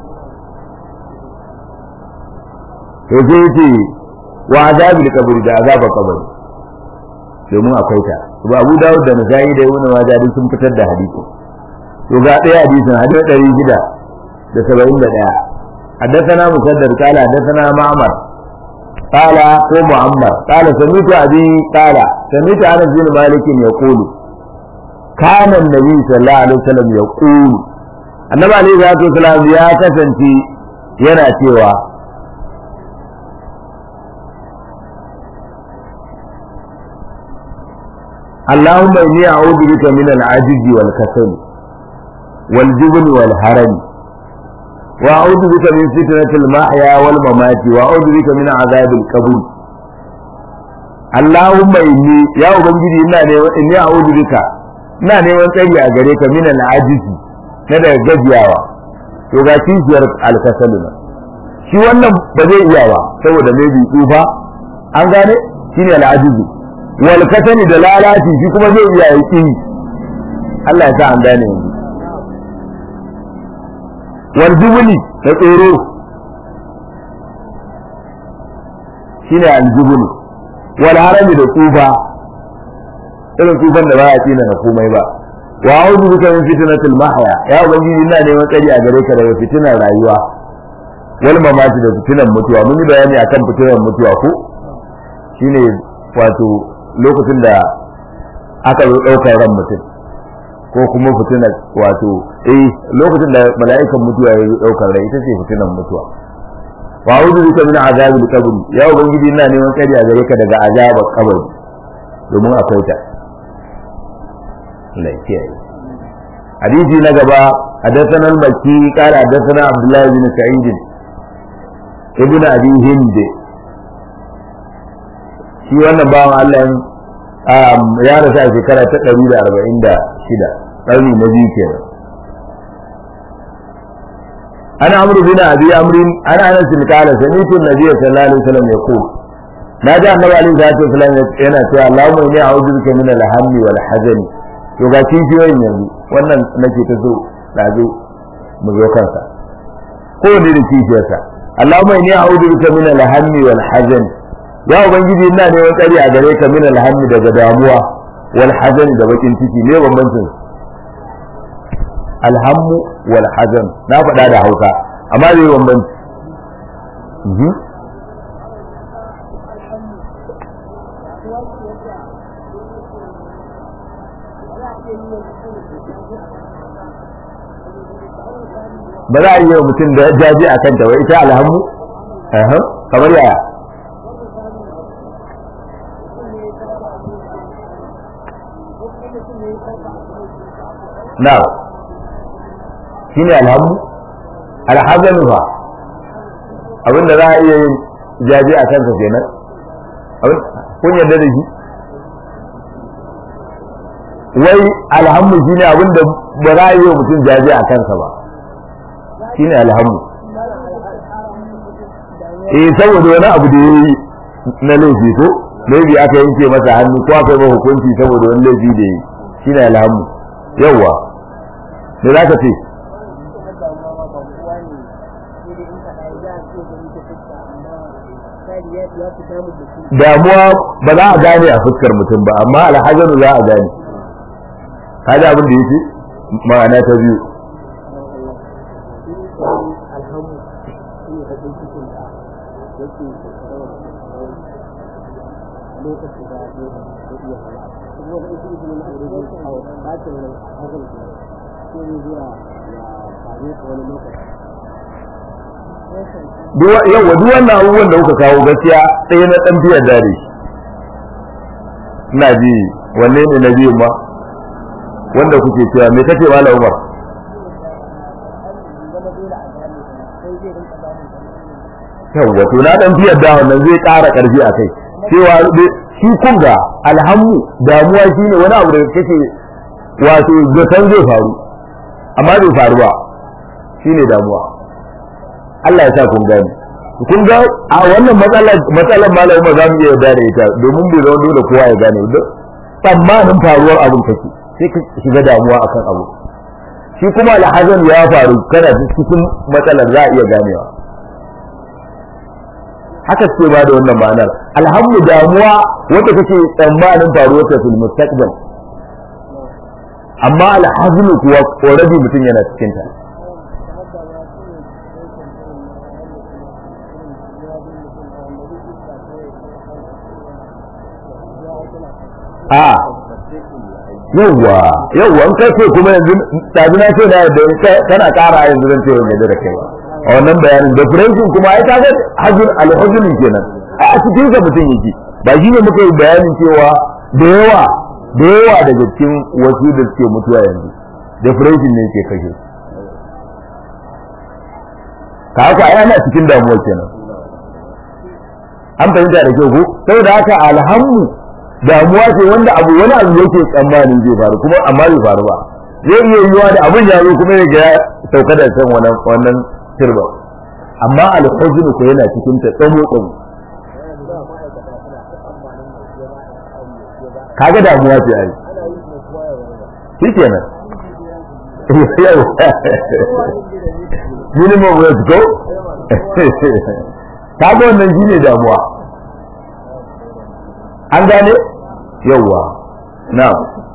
[SPEAKER 1] to sai yace wa azabil kabri da azabar kabari domin akwai ta ba Abu Dawud da Nasa'i da Ibn Majah duk sun fitar da hadisi to ga ɗaya hadisin hadisi ɗari shida da saba'in da ɗaya حدثنا مسدد قال حدثنا معمر قال هو معمر قال سمعت أبي قال سمعت أنس بن مالك يقول كان النبي صلى الله عليه وسلم يقول النبي عليه الصلاة والسلام يا كسنتي yana cewa اللهم إني أعوذ بك من العجز والكسل والجبن والهرم وأعوذ بك من فتنة المحيا والممات وأعوذ بك من عذاب القبر اللهم إني يا أبنجي إنا إني أعوذ بك ina neman tsari a gare ka min al'ajizi na daga gajiyawa to ga kishiyar alkasalu na shi wannan ba zai iya ba saboda mai bi tsufa an gane shine al'ajizi wal kasani da lalaci shi kuma zai iya yi Allah ya sa an gane yanzu wal jubuli da tsoro shine al jubuli wal harami da tsufa irin tsufan da ba ya tsina na komai ba wa a'udhu bika min fitnatil mahya ya ubangiji ina neman tsari a gare ka daga fitinar rayuwa wal mamati da fitinar mutuwa mun yi bayani akan fitinar mutuwa ko shine wato lokacin da aka zo ɗaukar ran mutum ko kuma fitinar wato eh lokacin da mala'ikan mutuwa ya zo ɗaukar rai ita ce fitinar mutuwa wa a'udhu bika min azabil qabr ya ubangiji ina neman tsari a gare ka daga azabar kabari domin akwai ta lafiya hadisi na gaba حدثنا المكي قال حدثنا عبد الله بن سعيد ابن ابي هند shi wannan bawan Allah ya rasu a shekara ta ɗari da arba'in da shida ƙarni na biyu kenan ana amru bin abi amrin ana anas bin qala sami'tu an-nabiy sallallahu alaihi wasallam yaqul na ji annabi alaihi salatu wasallam yana cewa Allahumma inni a'udhu bika min al-hammi wal hazani to ga kishiyoyin yanzu wannan nake ta so ɗazu mu zo kansa ko ne da kishiyarsa Allahumma inni a'udhu bika min al-hammi wal hazan ya ubangiji ina neman tsari a gare ka min al-hammi daga damuwa wal hazan da bakin ciki ne bambancin alhammu wal hazan na faɗa da Hausa amma zai bambanci ba za a yi wa mutum da jaji a kanta wai ita alhammu kamar yaya na shi ne alhammu alhazanu ba abinda za a iya yin jaji a kansa kenan kun yarda da shi wai alhammu shi ne abinda ba za a yi wa mutum jaji a kansa ba shine alhamu eh saboda wani abu da yayi na laifi ko maybe aka yanke masa hannu ko aka yi masa hukunci saboda wani laifi da yayi shine alhamu yawa me za ka ce damuwa ba za a gane a fuskar mutum ba amma alhajanu za a gane kaji abin da yake ma'ana ta biyu yawa duk wannan abubuwan da kuka kawo gaskiya ɗaya na ɗan biyar dare ina ji wanne ne na biyu ma wanda kuke cewa me kace mala umar yawa to na ɗan biyar da wannan zai ƙara ƙarfi a kai cewa shi kunga alhammu damuwa shine wani abu da kake wato zaton zai faru amma bai faru ba shine damuwa Allah ya sa kun gani kun ga a wannan matsalar matsalar malamin ba za mu iya yarda da ita domin bai zama dole kowa ya gane ba tsammanin faruwar abin kake sai ka shiga damuwa akan abu shi kuma alhazan ya faru kana cikin matsalar za a iya ganewa haka ce ba da wannan ma'anar alhamdu damuwa wanda kake tsammanin faruwar ta fil mustaqbal amma alhaznu kuwa already mutum yana cikin ta a yawwa yawwa in kai ce kuma yanzu tabi na ce na yadda kana kara yanzu zan ce wani yadda da kai ba a wannan bayanin da furancin kuma ai kaga hajjin alhuzunin kenan a cikin sa mutum yake ba shi ne muka yi bayanin cewa da yawa da yawa daga cikin wasu da suke mutuwa yanzu da furancin ne ke kashe ka haka ai ana cikin damuwa kenan an fahimta da kyau ko saboda haka alhamdu damuwa ce wanda abu wani abu yake tsammanin zai faru kuma amma bai faru ba zai iya yiwuwa da abin ya zo kuma ya ga ya sauka da san wannan wannan sirba amma alhuzn ko yana cikin ta tsamo tsamo kaga damuwa ce ai shikenan minimum wage go kaga wannan shine damuwa an gane yawwa na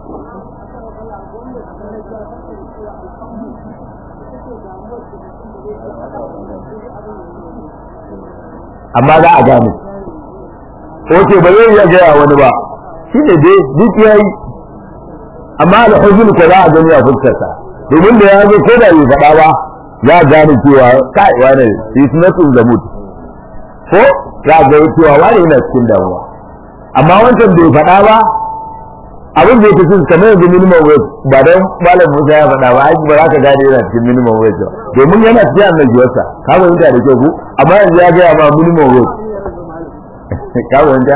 [SPEAKER 1] amma za a gane oke ba zai iya gaya wani ba shi ne dai duk ya yi amma alhuzun ko za a gani a fuskarsa domin da ya zo ko da bai faɗa ba za a gane cewa kai wane is not in the mood ko za a gani cewa wane yana cikin damuwa amma wancan bai faɗa ba abin da yake cikin kamar yanzu minimum wage ba dan malam Musa ya faɗa ba aiki ba za ka gane yana cikin minimum wage ba domin yana cikin annabiyarsa ka fahimta da kyau ko amma yanzu ya gaya ma minimum wage ka fahimta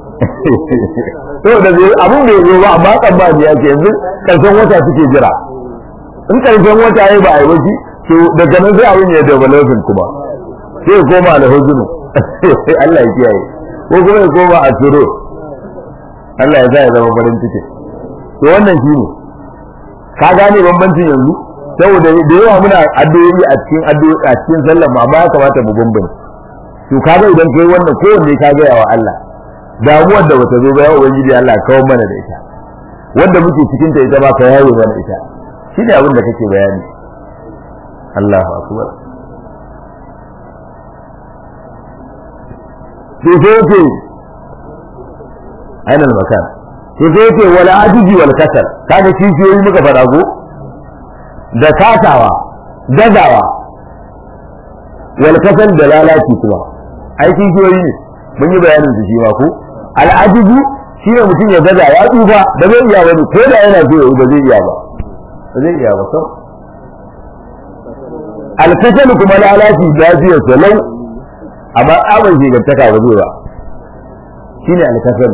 [SPEAKER 1] to da zai abin da yazo ba amma tsammani ya ce yanzu karshen wata suke jira in karshen wata yayi ba a yi waje to daga nan sai abin ya developing kuma sai ya koma alhuzunu Allah ya kiyaye ko kuma ya koma a turo Allah ya sa ya zama farin ciki to wannan shi ne ka gane bambancin yanzu saboda da yawa muna addu'o'i a cikin addu'o'i a cikin sallar ma ba ya kamata mu bambance to kaga idan kai wannan kowanne ka ga wa Allah damuwar da bata zo ba ya ubangiji Allah kawo mana da ita wanda muke cikin ta ita ba ka yawo mana ita shine abin da kake bayani Allahu akbar to sai yake ainihin makan to sai yake wala ajiji wal kasal kaga kishiyoyi muka faɗa ko da kasawa gazawa wal kasal da lalaci kuma ai kishiyoyi ne mun yi bayanin su shi ma ko al ajiji shine mutum ya gaza ya tsufa da zai iya wani ko da yana so ya ba zai iya ba ba zai iya ba sau al kasal kuma lalaci lafiyar salau amma tsaban shigantaka ba zai ba shine al kasal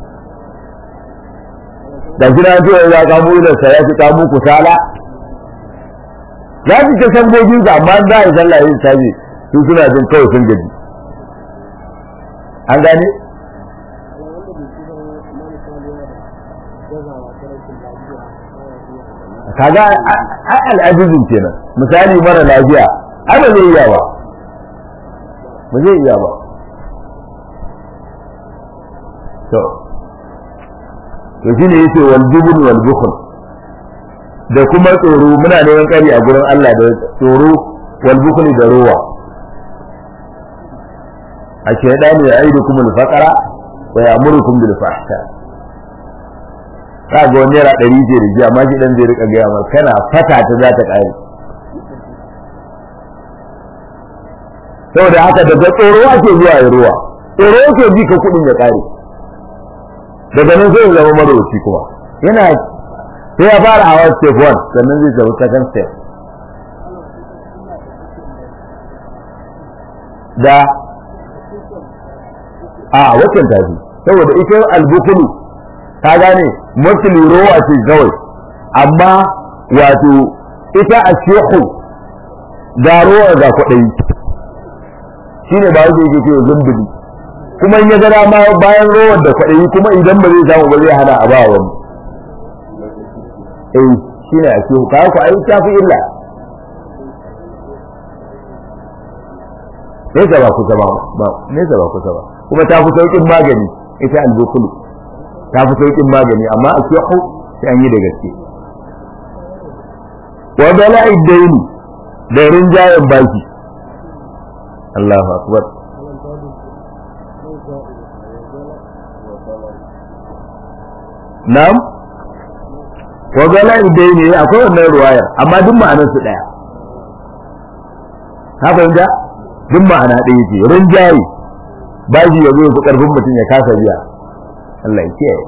[SPEAKER 1] da gina ce ya kamo da sa ya fi kamo kusala za su ta sangogin su amma za a yi sallah yin sabi su suna jin kawai sun gaji an gane kaga ai al'ajizin kenan misali mara lafiya ai ba zai iya ba ba zai iya ba to to shine yace wal jubn wal bukhl da kuma tsoro muna neman kari a gurin Allah da tsoro wal bukhl da ruwa a shaydanu ya aidukum al faqra wa ya'murukum bil fahsha ka ga wani naira ɗari ce da ji amma shi ɗan zai rika gaya maka kana fata ta za ta ƙare saboda haka daga tsoro ake zuwa ya ruwa tsoro ake ji ka kuɗin ya ƙare daga nan sai ya zama marauci kuma yana sai ya fara hawa step 1 sannan zai tafi second step da a waccan tafi saboda ita albukulu ka gane mafi rowa ce kawai amma wato ita a shehu ga rowa ga kwaɗayi shi ne ba wuce yake ce zumbuli kuma in ya ga dama bayan rowar da kwaɗayi kuma idan ba zai samu ba zai hana a ba wani eh shi ne a shehu kawo ku ayi ta fi illa nesa ba kusa ba nesa ba kusa ba kuma ta fi sauƙin magani ita albukulu ta fi sauƙin magani amma a shehu sai an yi da gaske wa bala'i daini da rinjayen baki Allahu akbar Na'am wa bala'i daini akwai wannan ruwayar amma duk ma'anar su daya ka fahimta duk ma'ana ɗaya ce rinjaye baji ya zo ya fi ƙarfin mutum ya kasa biya Allah ya kiyaye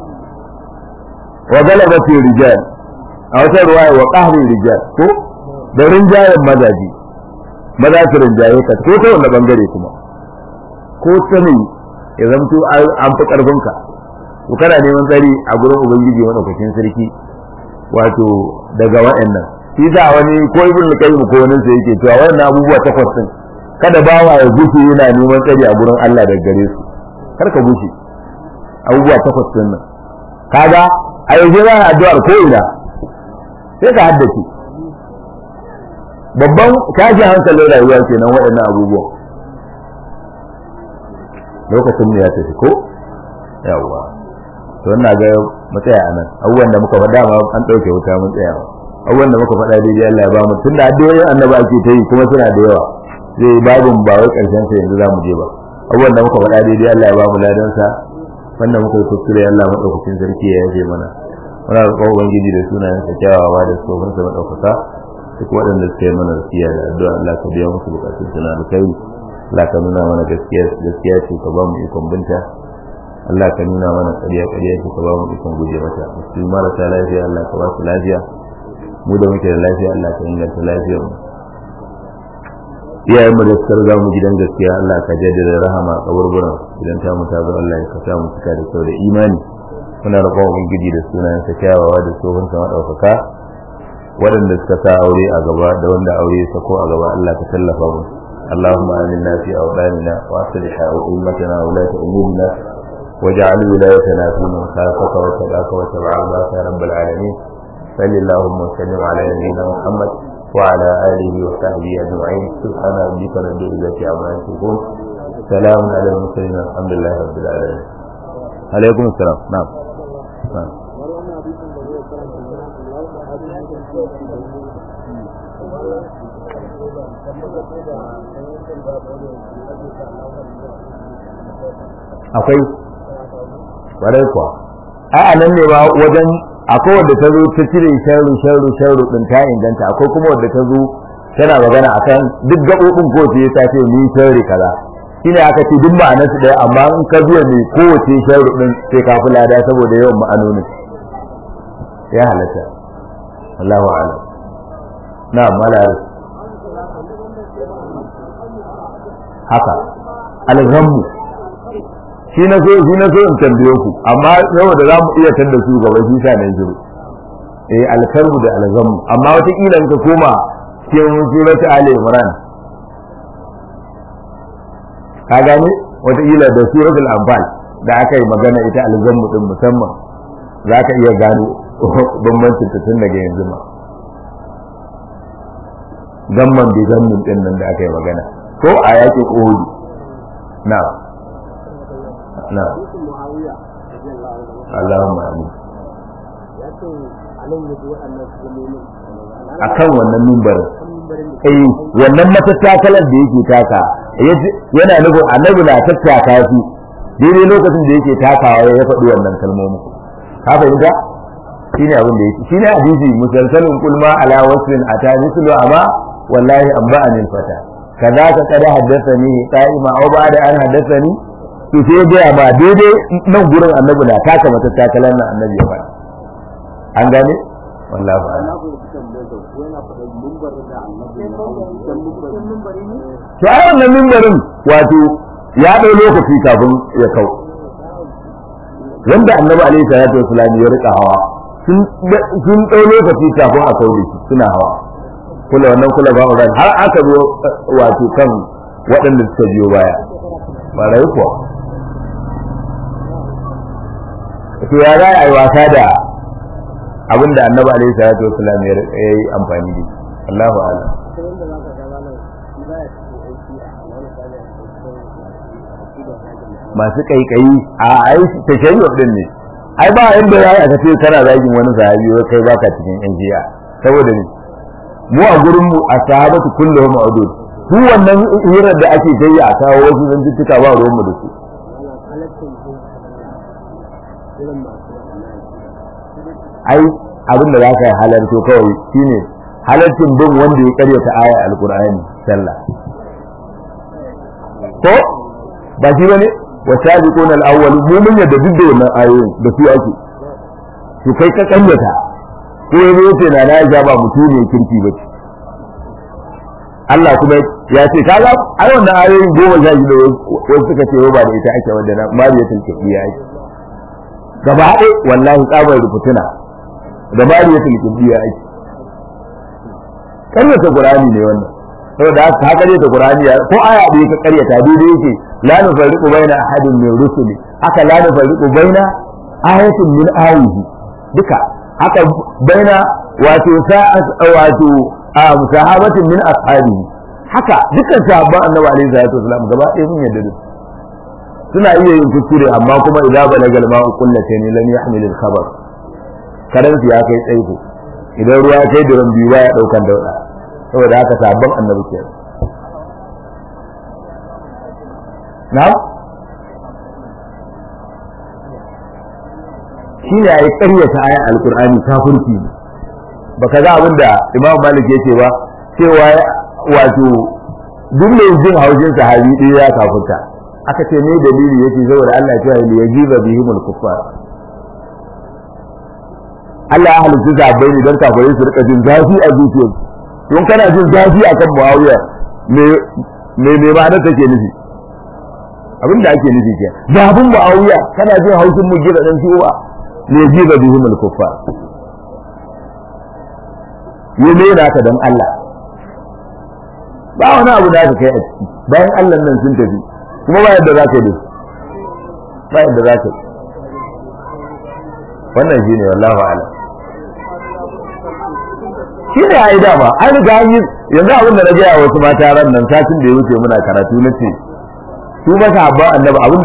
[SPEAKER 1] wa galabati rijal a wata ruwaya wa qahri rijal ko da rinjayen mazaji maza su rinjaye ka ko ta wanda bangare kuma ko ta ne ya zamto an fi karfin ka to kana neman tsari a gurin ubangiji madaukakin sarki wato daga wa'annan shi da wani ko ibn qayyim ko wani sai yake cewa wannan abubuwa takwas din kada bawa ya gushe yana neman tsari a gurin Allah daga gare su kar ka gushe abubuwa takwas din nan kaga a yanzu za a addu'ar ko ina sai ka haddace babban tashin hankalin rayuwa kenan waɗannan abubuwan lokacin ne ya tafi ko yawwa to ina ga mu tsaya a nan abubuwan da muka faɗa ma an ɗauke wuta mun tsaya abubuwan da muka faɗa daidai Allah ya ba mu tunda addu'o'in annabi ake ta yi kuma suna da yawa zai babin ba wai ƙarshen sa yanzu za mu je ba abubuwan da muka faɗa daidai Allah ya ba mu ladan sa wanda muka yi kuskure Allah madaukakin sarki ya yafe mana muna roƙon ubangiji da sunayen sa kyawawa da tsohon sa madaukaka duk waɗanda suka yi mana gaskiya da addu'a Allah ka biya musu bukatun suna da kai Allah ka nuna mana gaskiya gaskiya ce ka ba mu ikon binta Allah ka nuna mana ƙarya ƙarya ce ka ba mu ikon guje mata su marasa lafiya Allah ka ba su lafiya mu da muke da lafiya Allah ka inganta lafiyar mu iyayen mu da suka riga mu gidan gaskiya Allah ka jaddada rahama a kaburburan idan ta mu ta zo Allah ya kasa mu cika da kyau da imani muna roƙon ubangiji da sunayen sa kyawawa da tsohon sa madaukaka waɗanda suka sa aure a gaba da wanda aure ya sako a gaba Allah ka tallafa mu اللهم آمنا في أوطاننا وأصلح أئمتنا وولاة أمورنا واجعل ولايتنا في من خافك واتقاك واتبع رضاك يا رب العالمين صل اللهم وسلم على نبينا محمد وعلى آله وصحبه أجمعين سبحان ربك رب العزة عما يصفون سلام على المرسلين الحمد لله رب العالمين عليكم السلام نعم نعم akwai ƙwarai kuwa a nan ne ba wajen akwai wadda ta zo ta cire sharru sharru sharru din ta inganta akwai kuma wadda ta zo tana magana akan duk gaɓoɓin kowace ta ce ni sharri kaza shine aka ce duk ma'anar su ɗaya amma in ka biya mai kowace sharru din sai ka fi lada saboda yawan ma'anonin ya halatta Allahu a'lam na'am malar haka alghammu shi na so shi na so in tambaye ku amma yau da za mu iya tanda su gaba shi sa ne jiru eh alkarbu da alghammu amma wata kila in ka koma cikin surati ali imran ka gane wataƙila da suratul anfal da aka yi magana ita alzammu din musamman za ka iya gano bambancin ta tun daga yanzu ma gamman bi gammin din nan da aka yi magana ko a yaƙi uhud na na Allahumma amin akan wannan mimbarin eh wannan matattakalar da yake taka yana nufin annabi na tattaka su daidai lokacin da yake takawa ya faɗi wannan kalmomin ka fahimta shine abin da yake shine hadisi musalsalun kulma ala wasfin ata mislu amma wallahi amba anil fata kaza ka kada haddathani qa'ima aw ba'da an haddathani to sai ga ba daidai nan gurin annabi na taka matattakalar nan annabi ya faɗa an gane wallahi a'lam to ai wannan mimbarin wato ya ɗau lokaci kafin ya kau wanda annabi alaihi salatu wasalam ya rika hawa sun ɗau lokaci kafin a kau da shi suna hawa kula wannan kula ba uran har aka zo wato kan waɗanda suka biyo baya ba rai kuwa to ya za a yi wasa da abinda annabi alaihi salatu wasalam ya yi amfani da shi Allahu a'lam masu kaikayi a ai tashayyu din ne ai ba inda ya aka ce kana zagin wani sahabi wai kai baka cikin yan jiya saboda ni mu a gurin mu a sahabatu kulluhum udud su wannan hirar da ake tayi a kawo wasu zantuttuka ba ruwan mu da su ai abin da zaka halarto kawai shine halartin bin wanda ya karyata aya alqur'ani sallah ko ba shi bane wasabiqun al-awwal mu mun yadda duk da wannan ayoyin da su ake to kai ka kanyata ko yazo yace na na ja ba mutum ne kirki ba Allah kuma ya ce kaga ai wannan ayoyin goma sha shida wasu suka ce ba da ita ake wanda na mariyatul kibiya ake gaba ɗaya wallahi tsabar rubutuna da mariyatul kibiya ake kanyata qur'ani ne wannan saboda haka haka ne ta qur'ani ko aya da ka karyata daidai yake la nufarriqu baina ahadin min rusuli haka la nufarriqu baina ayatin min ayahi duka haka baina wato sa'at wato sahabatin min ashabihi haka dukkan sahabban annabi alaihi salatu wasallam gaba ɗaya mun yadda su suna iya yin kuskure amma kuma idza balagal ma'u qullatayn lam yahmil al-khabar karan ya kai tsaiko idan ruwa ya kai duran biyu baya daukan dauda saboda haka sahabban annabi kenan na'am shi ne a yi ƙaryata ayan alkur'ani kafirci ne ba ka ga abin da imam malik yake ba cewa wato duk mai jin haushin sahabi ɗaya ya kafirta aka ce ne dalili yake saboda Allah cewa li yajiba bihimul kuffar Allah ya halitta zabai ne don kafirai su rika jin zafi a zuciyarsu don kana jin zafi akan Muawiya me me me ba na take nufi abin da ake nufi ke zabin Muawiya kana jin haushin mu gida dan suwa ne jiba bihim al-kuffar yi ne da ka dan Allah ba wani abu da ka kai a ciki bayan Allah nan sun tafi kuma ba yadda za ka yi ba yadda za ka yi wannan shine wallahu a'lam shi ne ya yi dama an riga an yi yanzu abin da na gaya wasu mata ran nan satin da ya wuce muna karatu na ce su masa habban annabi abin